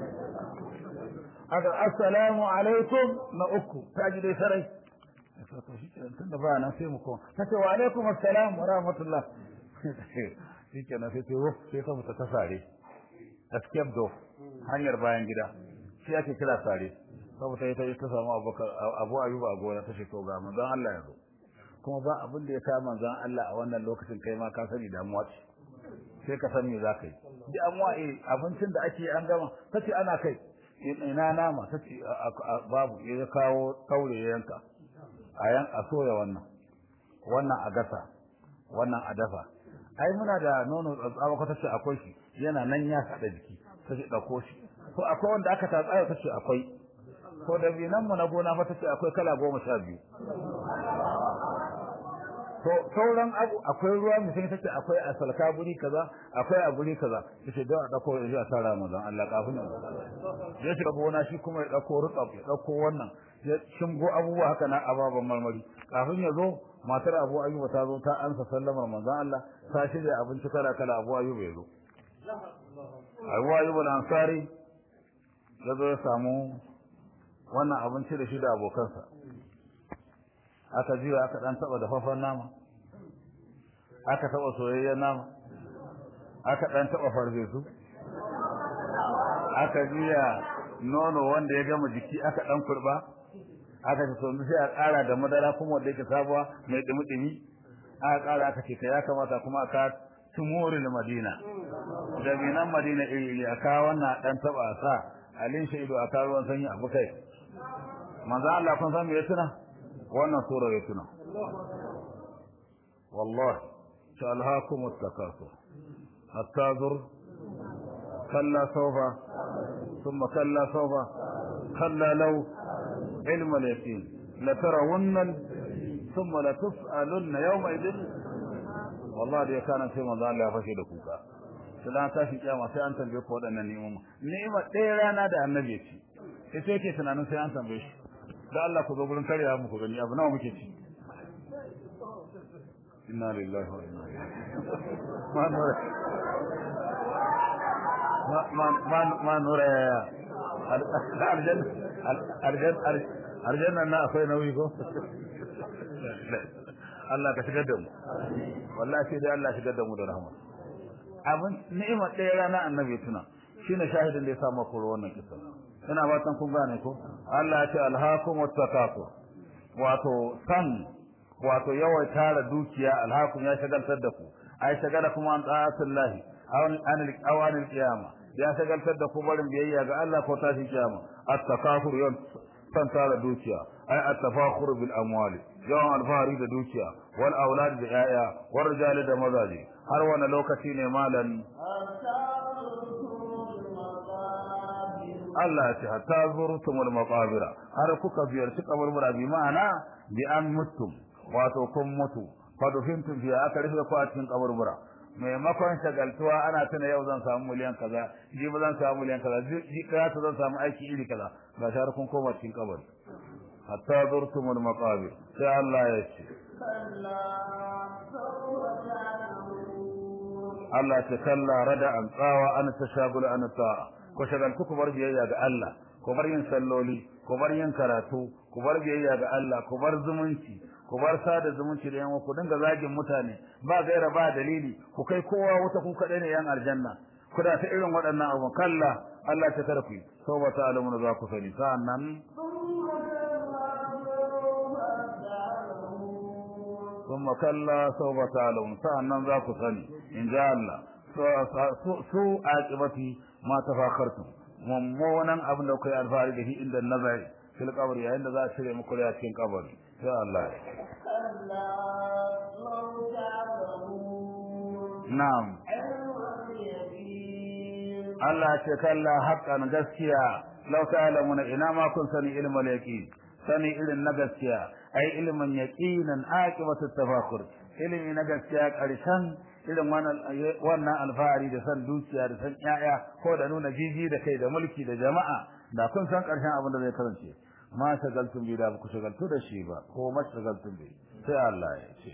aka assalamu alaikum na uku ta ji dai sarai to shi kenan tunda ba nan sai mu ko ta ce wa alaikum assalam wa rahmatullah shi kenan sai ce wuf sai ta mutu ta sare escape door hanyar bayan gida shi ake kira sare saboda ita ta samu abubakar abu ayuba a gona ta ce to ga manzon Allah ya zo kuma ba abin da ya sa manzon Allah a wannan lokacin kai ma ka sani damuwa ce sai ka san me za ka yi damuwa eh abincin da ake an gama tace ana kai ina nama tace babu ya kawo taure ya yanka a yan a soya wannan wannan a gasa wannan a dafa ai muna da nono tsatsawa ko tace akwai shi yana nan ya sada jiki tace dauko shi to akwai wanda aka tatsa tace akwai to da binan mu na gona fa tace akwai kala goma sha biyu to sauran abu akwai ruwa mai sai take akwai a salka guri kaza akwai a guri kaza yace don a dauko ya sa Ramadan Allah kafin ya shiga gona shi kuma ya dauko rutsaf ya dauko wannan ya shingo abubuwa haka na ababan marmari kafin ya zo matar Abu Ayyuba ta zo ta ansa sallamar manzon Allah ta shirya abinci kala kala Abu Ayyuba ya zo Abu Ayyuba al-Ansari ya zo ya samu wannan abinci da shi da abokansa aka jiya aka dan taba dafaffen nama aka taba soyayyen nama aka dan taba farfesu aka jiya nono wanda ya gama jiki aka dan kurba aka ce to sai a ƙara da madara kuma wanda yake sabuwa mai dumi-dumi aka ƙara aka ce ka ya kamata kuma aka tumuril madina da minan madina iri aka wannan dan taba sa alin shaidu aka ruwan sanyi abu kai manzo Allah kun san me ya tuna wannan sura ya tuna wallahi shalhakum at-takasur hatta zur kalla sawfa thumma kalla sawfa kalla law ilm al-yaqin la tarawunna thumma la tus'alunna yawma idin wallahi da kana sai manzo Allah ya fashe da kuka sai ta shi kiyama sai an tambaye ku wadannan ni'ima ni'ima ɗaya rana da annabi ya ci sai yake tunanin sai an tambaye shi da Allah ku zo gurin karya muku gani abu nawa muke ci inna lillahi wa inna ilaihi ma nura arjan arjan arjan na akwai nauyi ko Allah ka shigar da mu wallahi sai dai Allah shigar da mu da rahama abin ni'imar ɗaya rana annabi tuna shine shahidin da ya samu koro wannan kisa ina fatan kun gane ko Allah ya ce alhaakum wattaqatur wato san wato yawan tara dukiya alhaakum ya shagaltar da ku ai shagala kuma an ta'atullahi awan anil awanil qiyama ya shagaltar da ku barin biyayya ga Allah ko tashi kiyama at-takathur yan san tara dukiya ai at-tafakhur bil amwali yawan alfahari da dukiya wal aulad da yaya wal rijali da mazaji har wani lokaci ne malan Allah ya ce hatta zurtumul maqabira har kuka ziyarci kaburbura bi ma'ana bi an mutum wato kun mutu fadufintum fi aka rufe ku a cikin kaburbura maimakon shagaltuwa ana tuna yau zan samu miliyan kaza ji ba zan samu miliyan kaza ji ka zan samu aiki iri kaza ga shar kun koma cikin kabari hatta zurtumul maqabir sai Allah ya ce Allah ta kalla rada an tsawa an tashagula an ta'a ku shagaltu ku bar biyayya ga Allah ku bar yin salloli ku bar yin karatu ku bar biyayya ga Allah ku bar zumunci ku bar sada zumunci da yan ku dinga zagin mutane ba gaira ba dalili ku kai kowa wata ku kadai ne yan aljanna ku da ta irin waɗannan abu kalla Allah ta tarfi so ba ta alamu za ku sani sa'annan ثم كلا سوف تعلمون sa'annan za ku sani in ja Allah su aqibati ma tafakartum mummunan abin da kai alfahari da shi inda nazari fil qabri yayin da za a cire muku da cikin kabari sai Allah na'am Allah ce kalla haqqan gaskiya law ta'lamuna ina ma kun sani ilmul yaqin sani irin na gaskiya ai ilmin yaqinan aqibatu tafakur ilimi na gaskiya karshen irin wannan alfahari da san dukiya da san yaya ko da nuna jiji da kai da mulki da jama'a da kun san karshen abin da zai kasance ma shagaltun bi da ku shagaltu da shi ba ko ma shagaltun bi sai Allah ya ce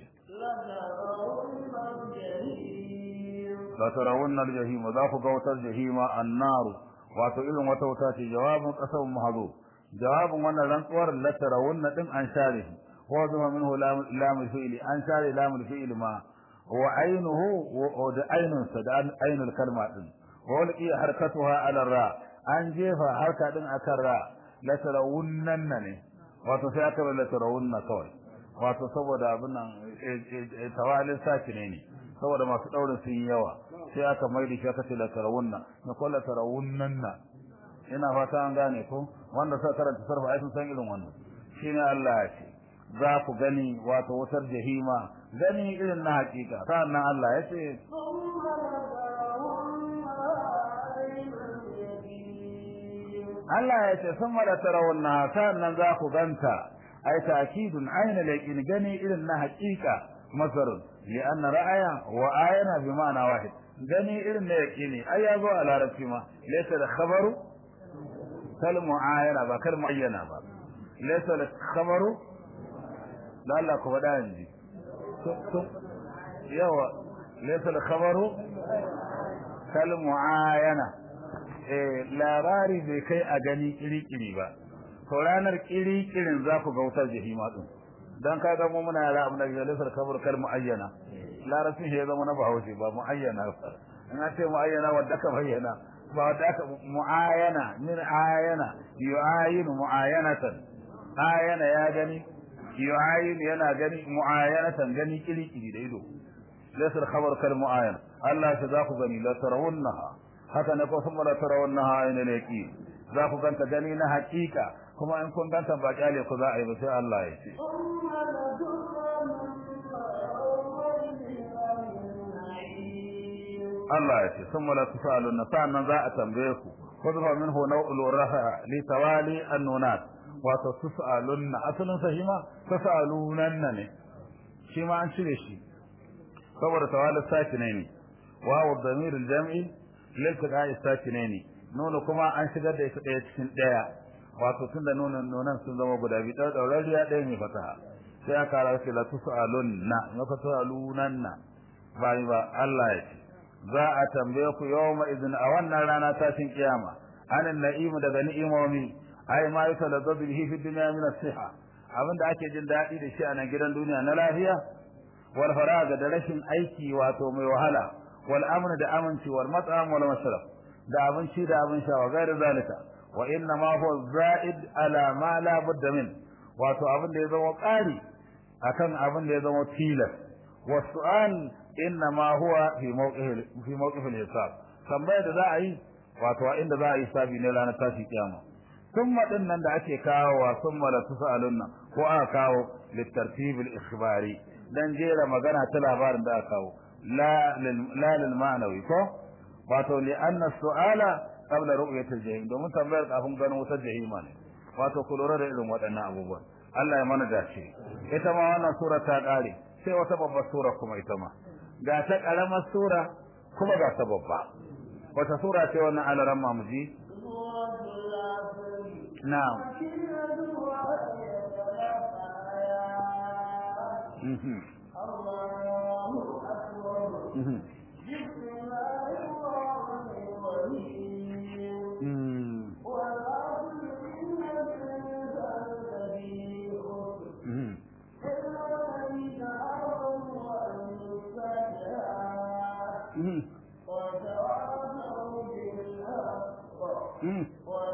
la tarawunna al-jahim za ku ga wutar jahima an-nar wato irin wata wuta ce jawabin qasam mahdu jawabin wannan rantsuwar la tarawunna din an share wa zuma minhu lam fi'li an share lam fi'li ma wa aynuhu wa da aynun sa da aynul kalma din wa laqi harkatuha ala ra an jefa harka din akan ra la tarawunna ne wato sai aka la tarawunna kawai wato saboda abin nan tawalin saki ne saboda masu daurin sun yi yawa sai aka mai da shi aka ce la tarawunna na kullu tarawunnanna ina fata an gane ko wanda suka karanta sarfa ai sun san irin wannan shine Allah ya ce za ku gani wato wutar jahima gani irin na hakika sannan Allah ya ce Allah ya ce sun mala tarawunna sannan za ku ganta ai ta'kidun ainul yaqin gani irin na hakika masarun li anna ra'aya wa ayana bi ma'ana wahid gani irin na yaqini ai ya zo a larabci ma laysa da khabaru kal mu'ayana ba kal mu'ayyana ba laysa da khabaru da Allah ku faɗa yanzu yawa laysa da khabaru kal mu'ayana eh labari bai kai a gani kiri-kiri ba to ranar kiri-kirin za ku ga wutar jahima din dan ka ga mu muna yara abin da ke laysa da khabaru kal mu'ayyana larabcin shi ya zama na bahaushe ba mu'ayyana ba in an ce mu'ayyana wadda ka bayyana ba wadda aka mu'ayyana min ayana yu'ayinu mu'ayyanatan ayana ya gani yu'ayinu yana gani mu'ayyanatan gani kiri kiri da ido laysa khabar kal mu'ayyan Allah ta za ku gani la tarawunnaha haka ne ko sun la tarawunnaha ayna laki za ku ganta gani na hakika kuma in kun ganta ba kyale ku za a yi ba sai Allah ya ce Allah ya ce sun mala tusalun na sa'annan za a tambaye ku wadda min hu nau'ul rafa li tawali annunat wato tusalun na asalin sahima tusalunan ne shi ma an cire shi saboda tawali sakinai ne wawu damir al-jam'i lil tiqa'i sakinai ne nono kuma an shigar da ita daya cikin daya wato tunda nonon nonon sun zama guda biyu da daurariya daya mai fataha sai aka rawa la tusalun na maka tusalunan na ba ba Allah ya ce za a tambaye ku yawma idin a wannan rana tashin kiyama anan na'imu daga ni'imomi ai ma yata da bihi fi dunya min as-siha abinda ake jin dadi da shi a nan gidan duniya na lafiya wal faraga da rashin aiki wato mai wahala wal amn da aminci wal mat'am wal mashrab da abinci da abin sha wa gairu zalika wa inna ma huwa za'id ala ma la budda min wato abin da ya zama ƙari akan abin da ya zama tilas wa su'al innama huwa fi mawqif fi mawqif al-hisab tambayar da za a yi wato inda za a yi sabi ne ranar tashi kiyama thumma din nan da ake kawo wa thumma la tusalunna ko aka kawo litartib al-ikhbari dan jera magana ta labarin da aka kawo la la lil ma'nawi ko wato li anna su'ala qabla ru'yati al-jahim domin tambayar kafin ganin wutar jahima ne wato ku lura da irin waɗannan abubuwan Allah ya mana dace ita ma wannan sura ta kare sai wata babbar sura kuma ita ma ga ta karamar sura kuma ga ta babba wata sura ce wannan alaran mamuji na'am mhm mhm mhm mhm mhm mhm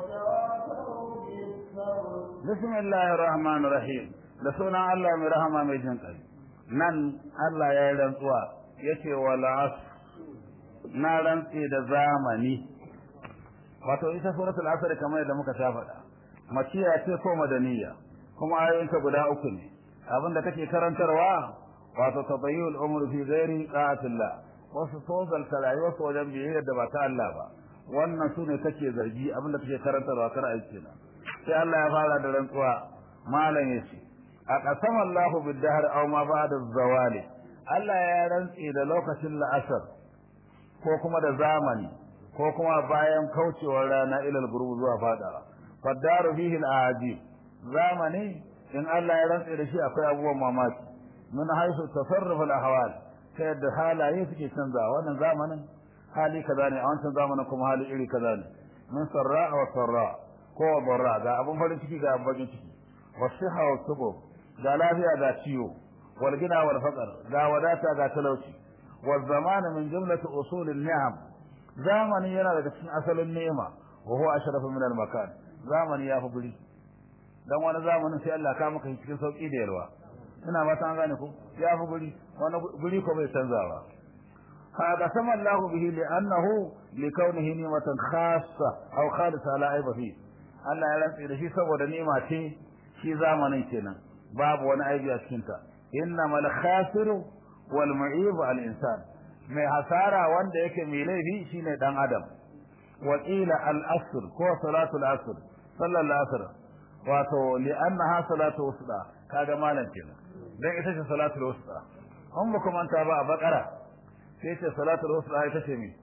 بسم الله الرحمن الرحيم da sunan Allah mai rahama mai jin kai nan Allah ya yi rantsuwa yace wala na rantsi da zamani wato ita suratul asr kamar da muka sha faɗa makiya ce ko madaniya kuma ayoyinta guda uku ne abinda kake karantarwa wato tabayyul umr fi ghairi qa'atillah wasu tozal rayuwar su wajen biyayyar da ba ta Allah ba wannan sune kake zargi abinda kake karantarwa kar aiki na sai Allah ya fara da rantsuwa malam yace a qasama Allah bid-dahr aw ma ba'da zawali Allah ya rantsi da lokacin la'asar ko kuma da zamani ko kuma bayan kaucewar rana ilal gurbu zuwa fada fadaru fihi al-ajib zamani in Allah ya rantsi da shi akwai abubuwan mamaki min haisu tasarruf al-ahwal ta yadda halaye suke canza wannan zamanin hali kaza ne a wancan zamanin kuma hali iri kaza ne min sarra wa sarra ko barra ga abun farin ciki ga abun bakin ciki wasiha wa subu ga lafiya ga ciwo wal gina wal faqr ga wadata ga talauci wal zaman min jumlati usul an-ni'am zamani yana daga cikin asalin ni'ima wa huwa ashrafu min al-makan zamani ya fi guri dan wani zamanin sai Allah ka maka cikin sauki da yalwa ina ba ta gane ko ya fi guri wani guri ko bai canza ba hada sama Allah bihi li'annahu likawnihi ni'matan khassa aw khalisa la aiba fi Allah ya rantsi da shi saboda ni'ima ce shi zamanin kenan babu wani aibi a cikin ta innamal khasiru wal mu'ib al insan mai hasara wanda yake mai laifi shine dan adam wa qila al asr ko salatul asr sallallahu asr wato li'annaha salatu wusta kaga malam kenan dan ita ce salatul wusta an ba kuma ta ba a bakara sai ce salatul wusta ita ce me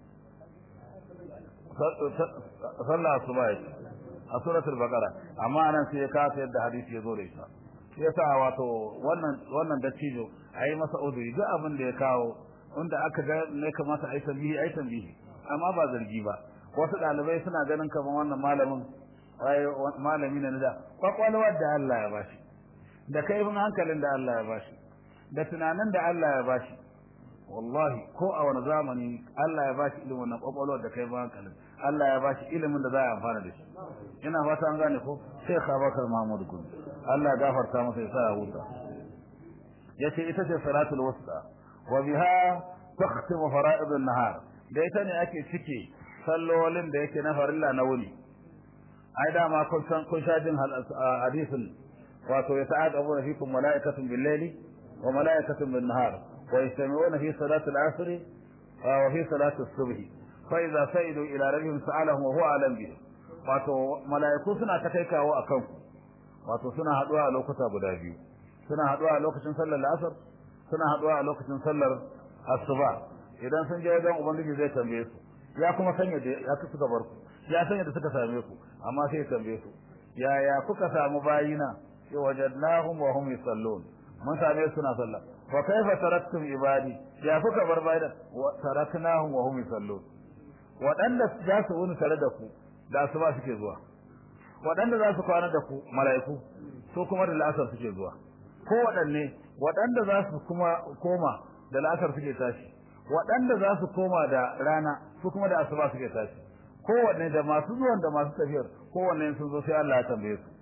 sallah asuba ce a suratul baqara amma anan sai ya kasa yadda hadisi ya zo da ita shi yasa wato wannan wannan dattijo ayi masa uduri duk abin da ya kawo wanda aka ga ne kamata ai tambihi ai tambihi amma ba zargi ba wasu dalibai suna ganin kamar wannan malamin ai malami ne da kwakwalwar da Allah ya bashi da kaifin hankalin da Allah ya bashi da tunanin da Allah ya bashi wallahi ko a wani zamani Allah ya bashi ilimin na kwakwalwar da kaifin hankalin Allah ya bashi ilimin da za a amfana da shi ina fata an gane ko Sheikh Abubakar Mahmud Gumi Allah ya gafarta masa ya sa ya huta yace ita ce salatul wusta wa biha takhtimu fara'id an-nahar da ita ne ake cike sallolin da yake na farilla na wuni ai da ma kun san kun sha jin hadisin wato ya ta'aqabu fikum mala'ikatun bil-layli wa mala'ikatun bin-nahar wa yastami'una fi salati al-'asr wa fi salati as-subh fa idza sa'idu ila rabbihim sa'alahum wa huwa alam bihim wato mala'iku suna ta kai kawo akan ku wato suna haduwa a lokuta guda biyu suna haduwa a lokacin sallar asar suna haduwa a lokacin sallar asuba idan sun je wajen ubangiji zai tambaye su ya kuma sanya da ya suka bar ku ya sanya da suka same ku amma sai ya tambaye su ya ya kuka samu bayina sai wajadnahum wa hum yusallun mun same suna sallah wa kaifa taraktum ibadi ya kuka bar bayina wa taraknahum wa hum yusallun waɗanda za su wuni tare da ku da asuba suke zuwa waɗanda za su kwana da ku mala'iku su kuma da la'asar suke zuwa ko waɗanne waɗanda za su kuma koma da la'asar suke tashi waɗanda za su koma da rana su kuma da asuba suke tashi kowanne da masu zuwan da masu tafiyar kowanne sun zo sai Allah ya tambaye su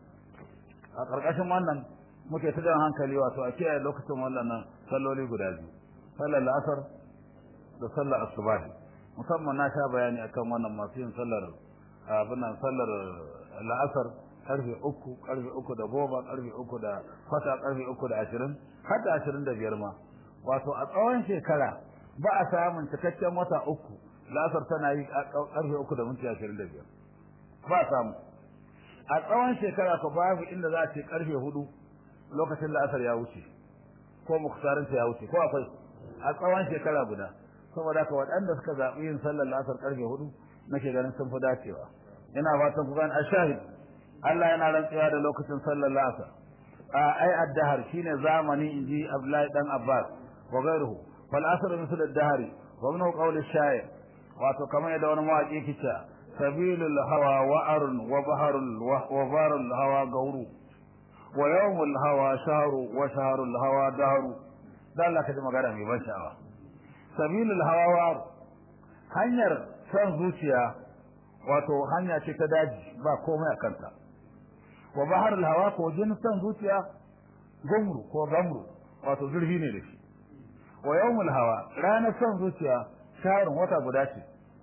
a ƙarƙashin wannan muke ta jan hankali wato a kiyaye lokacin wannan salloli guda biyu sallar la'asar da sallar asuba musamman na sha bayani akan wannan masu yin sallar abin nan sallar la'asar karfe uku karfe uku da goma karfe uku da kwata karfe uku da ashirin har da ashirin da biyar ma wato a tsawon shekara ba a samun cikakken wata uku la'asar tana yi karfe uku da minti ashirin da biyar ba a samu a tsawon shekara ko babu inda za a ce karfe hudu lokacin la'asar ya wuce ko muktarinta ya wuce ko akwai a tsawon shekara guda saboda haka waɗanda suka zaɓi yin sallar la'asar karfe hudu nake ganin sun fi dacewa ina fatan ku gani ashahid Allah yana rantsuwa da lokacin sallar la'asar a ai addahar shine zamani inji Abdullahi dan Abbas wa gairuhu fal asr misal ad-dahr wa min qawl ash-sha'ir wato kamar yadda wani mawaki yake cewa sabilul hawa wa'arun wa baharul wa barul hawa gauru wa yawmul hawa shahru wa shahrul hawa dahru dan Allah kaji magana mai ban sha'awa sabilul hawa wa'ar hanyar san zuciya wato hanya ce ta daji ba komai a kanta wa baharul hawa ko jin san zuciya gumru ko gamru wato zurfi ne da shi wa yawmul hawa ranar san zuciya sharin wata guda ce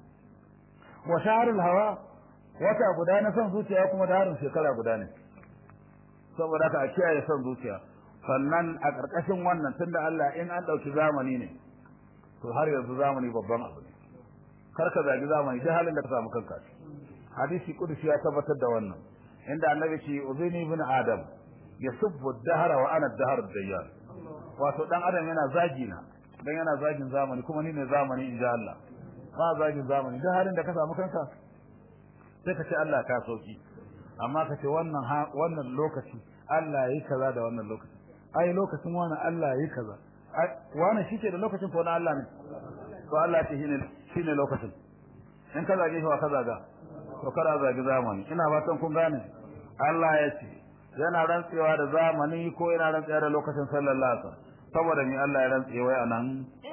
wa shahrul hawa wata guda na san zuciya kuma da harin shekara guda ne saboda ka a kiyaye san zuciya sannan a ƙarƙashin wannan tunda Allah in an ɗauki zamani ne to har yanzu zamani babban abu ne kar ka zagi zamani duk halin da ka samu kanka hadisi kudusi ya tabbatar da wannan inda annabi ce uzini ibn adam yasubbu ad-dahra wa ana ad-dahr ad-dayyar wato dan adam yana zagi na dan yana zagin zamani kuma ni ne zamani inja Allah ba zagin zamani duk halin da ka samu kanka sai ka ce Allah ka sauki amma ka ce wannan wannan lokaci Allah yayi kaza da wannan lokaci ai lokacin wannan Allah yayi kaza wani shi ke da lokacin ko na Allah ne to Allah ce shine shine lokacin in ka zage shi wa ka zaga to kada zagi zamani ina fatan kun gane Allah ya ce yana rantsewa da zamani ko yana rantsewa da lokacin sallallahu alaihi wasallam saboda ni Allah ya rantse wai anan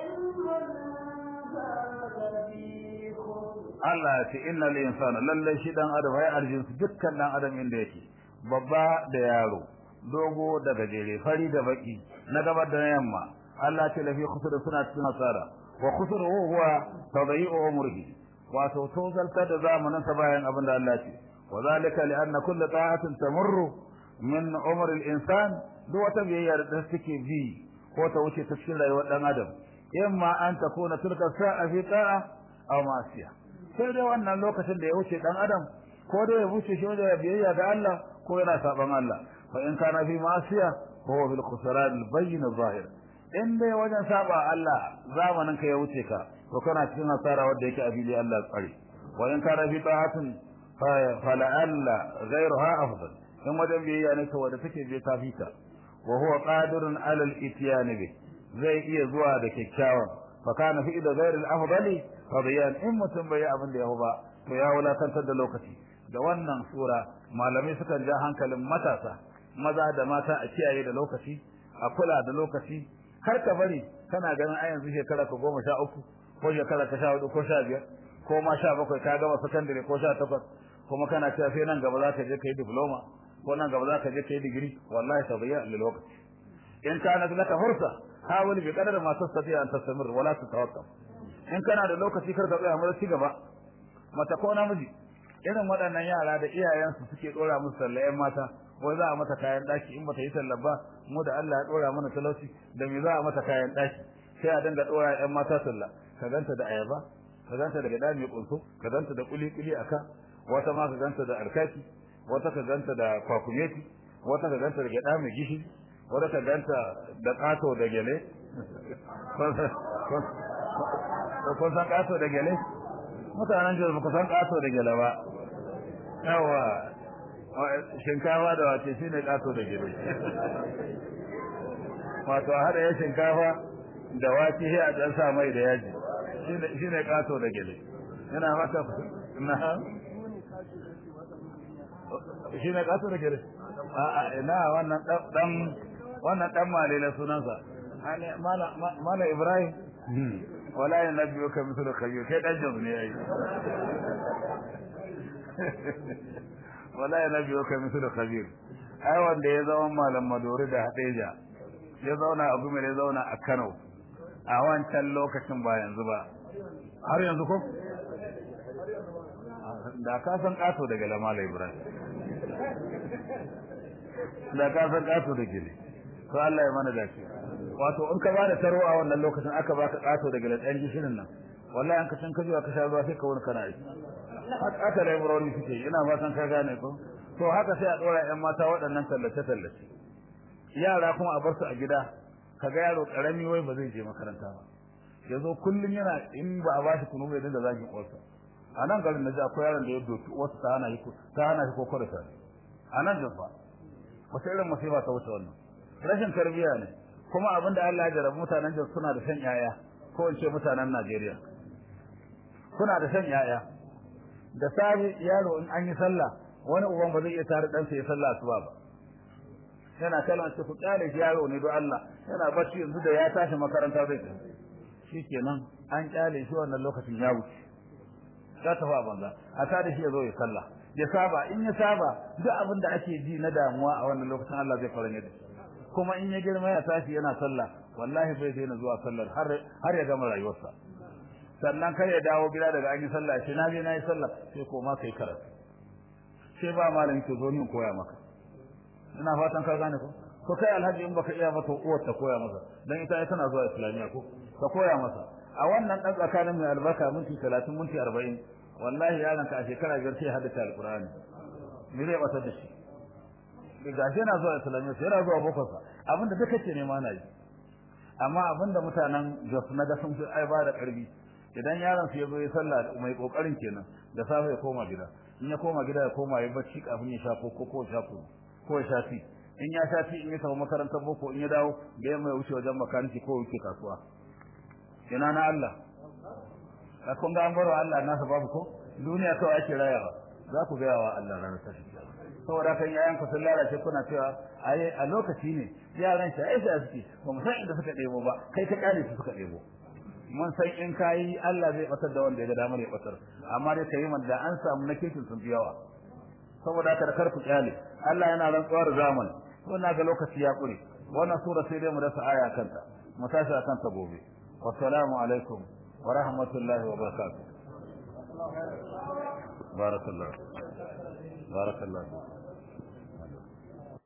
Allah ya ce innal insana lalle shi dan adam ai arjin su dukkan dan adam inda yake babba da yaro dogo da gajere fari da baki na gabar da yamma Allah ce lafi khusur suna cikin hasara wa khusur huwa tadyi'u umrihi wato tozalta da zamanin sa bayan abin da Allah ce wa zalika li anna kullu ta'atin tamurru min umri al-insan duk wata biyayya da take bi ko ta wuce ta cikin rayuwar dan adam imma an takuna tilka sa'a fi ta'a aw ma'siya sai dai wannan lokacin da ya wuce dan adam ko da ya wuce shi da biyayya ga Allah ko yana saban Allah fa in kana fi ma'siya huwa bil khusran al-bayyin zahir in dai wajen saba Allah zamanin ka ya wuce ka to kana cikin hasara wanda yake abili Allah ya tsare wa in kana fi ta'atin fa la'alla ghayruha afdal in wajen biyayya ne wanda take je ta fita wa huwa qadirun ala al-ityan bi zai iya zuwa da kyakkyawan fa kana fi da ghayr al-afdali fa bayan in mutum bai abin da ya ba to ya wulakantar da lokaci da wannan sura malamai sukan ja hankalin matasa maza da mata a kiyaye da lokaci a kula da lokaci kar ka bari kana ganin a yanzu shekara ka goma sha uku ko shekara ka sha hudu ko sha biyar ko ma sha bakwai ka gama sakandare ko sha takwas kuma kana cewa sai nan gaba za ka je ka yi diploma ko nan gaba za ka je ka yi digiri wallahi ta bayyana lil lokaci in kana laka fursa hawal bi qadar ma tastati an tastamir wala tatawakkaf in kana da lokaci kar ka tsaya mu ci gaba mata ko namiji irin waɗannan yara da iyayensu suke dora musu sallayen mata wai za a mata kayan daki in bata yi sallah ba mu da Allah ya dora mana talauci da me za a mata kayan daki sai a dinga dora ƴan mata sallah ka ganta da ayaba ka ganta da gada mai kunso ka ganta da kuli kuli aka wata ma ka ganta da alkaki wata ka ganta da kwakumeti wata ka ganta da gada mai gishi wata ka ganta da kato da gele ko san kato da gele mutanen da ba san kato da gele ba yawa shinkafa da wace shine kato da gele wato hada ya shinkafa da wace sai a dan sa mai da yaji shine shine kato da gele yana mata na shine kato da gele a a ina wannan dan wannan dan malele sunansa mala mala ibrahim wala yanabiyuka mithlu khayyur kai dan jazu ne yayi wala yanabiyuka mithlu khabir ai wanda ya zama malam madori da hadeja ya zauna a gumi ya zauna a Kano a wancan lokacin ba yanzu ba har yanzu ko da ka san kato daga lamala ibrahim da ka san kato da gele to Allah ya mana dace wato in ka ba da taro a wannan lokacin aka baka kato daga latsan gishirin nan wallahi an ka san ka ka sha ruwa sai ka wani kana yi haka da ibrahim suke ina fatan ka gane ko to haka sai a dora ƴan mata waɗannan tallace tallace yara kuma a bar su a gida kaga yaro karami wai ba zai je makaranta ba yazo kullun yana in ba a bashi kunu bai dinga zagin uwarsa a nan garin naji akwai yaron da ya doki uwarsa ta hana shi ta hana shi kokoro ta a nan jafa wata irin musiba ta wuce wannan rashin tarbiyya ne kuma abin da Allah ya jarabu mutanen da suna da san yaya ko in ce mutanen Najeriya kuna da san yaya da sabi yaro in an yi sallah wani uban ba zai iya tare dan sa ya sallah asuba ba yana kallon shi ku kyale shi yaro ne don Allah yana bacci yanzu da ya tashi makaranta zai tafi shikenan an kyale shi wannan lokacin ya wuce ya tafi a banza a tada shi ya zo ya sallah ya saba in ya saba duk abin da ake ji na damuwa a wannan lokacin Allah zai faranye da kuma in ya girma ya tashi yana sallah wallahi bai daina zuwa sallar har har ya gama rayuwarsa sannan kar ya dawo gida daga an yi sallah sai na je na yi sallah sai koma kai karatu sai ba malami ke zo ni koya maka ina fatan ka gane ko ko kai alhaji in baka iya mata uwar ta koya masa dan ita tana zuwa islamiya ko ka koya masa a wannan dan tsakanin mai albarka minti 30 minti 40 wallahi yaron ka a shekara biyar sai haddace alqur'ani me zai bata da shi ga shi yana zuwa islamiya sai yana zuwa boko sa abinda duka ce ne ma na yi amma abinda mutanen Jos na ga sun fi ai ba da karbi idan yaron su ya zo ya sallah mai kokarin kenan da safe ya koma gida in ya koma gida ya koma ya bacci kafin ya sha ko ko sha ko ko ya shafi in ya shafi in ya tafi makarantar boko in ya dawo da yamma ya wuce wajen makaniki ko wuce kasuwa ina na Allah ka kun ga an baro Allah nasa babu ko duniya kawai ake rayawa za ku gaya wa Allah ranar tashi saboda kan yayan ku sun lalace kuna cewa ai a lokaci ne yaran shi ai sai suke ba mu san inda suka debo ba kai ka kare su suka debo mun san in kai Allah zai batar da wanda ya ga damar ya batar amma dai kai man da an samu na kirkin sun yawa saboda haka da karku kyale Allah yana rantsuwar zaman wannan ga lokaci ya kure wannan sura sai dai mu dasa aya kanta mu tashi akan ta gobe wassalamu alaikum wa rahmatullahi wa barakatuh barakallahu barakallahu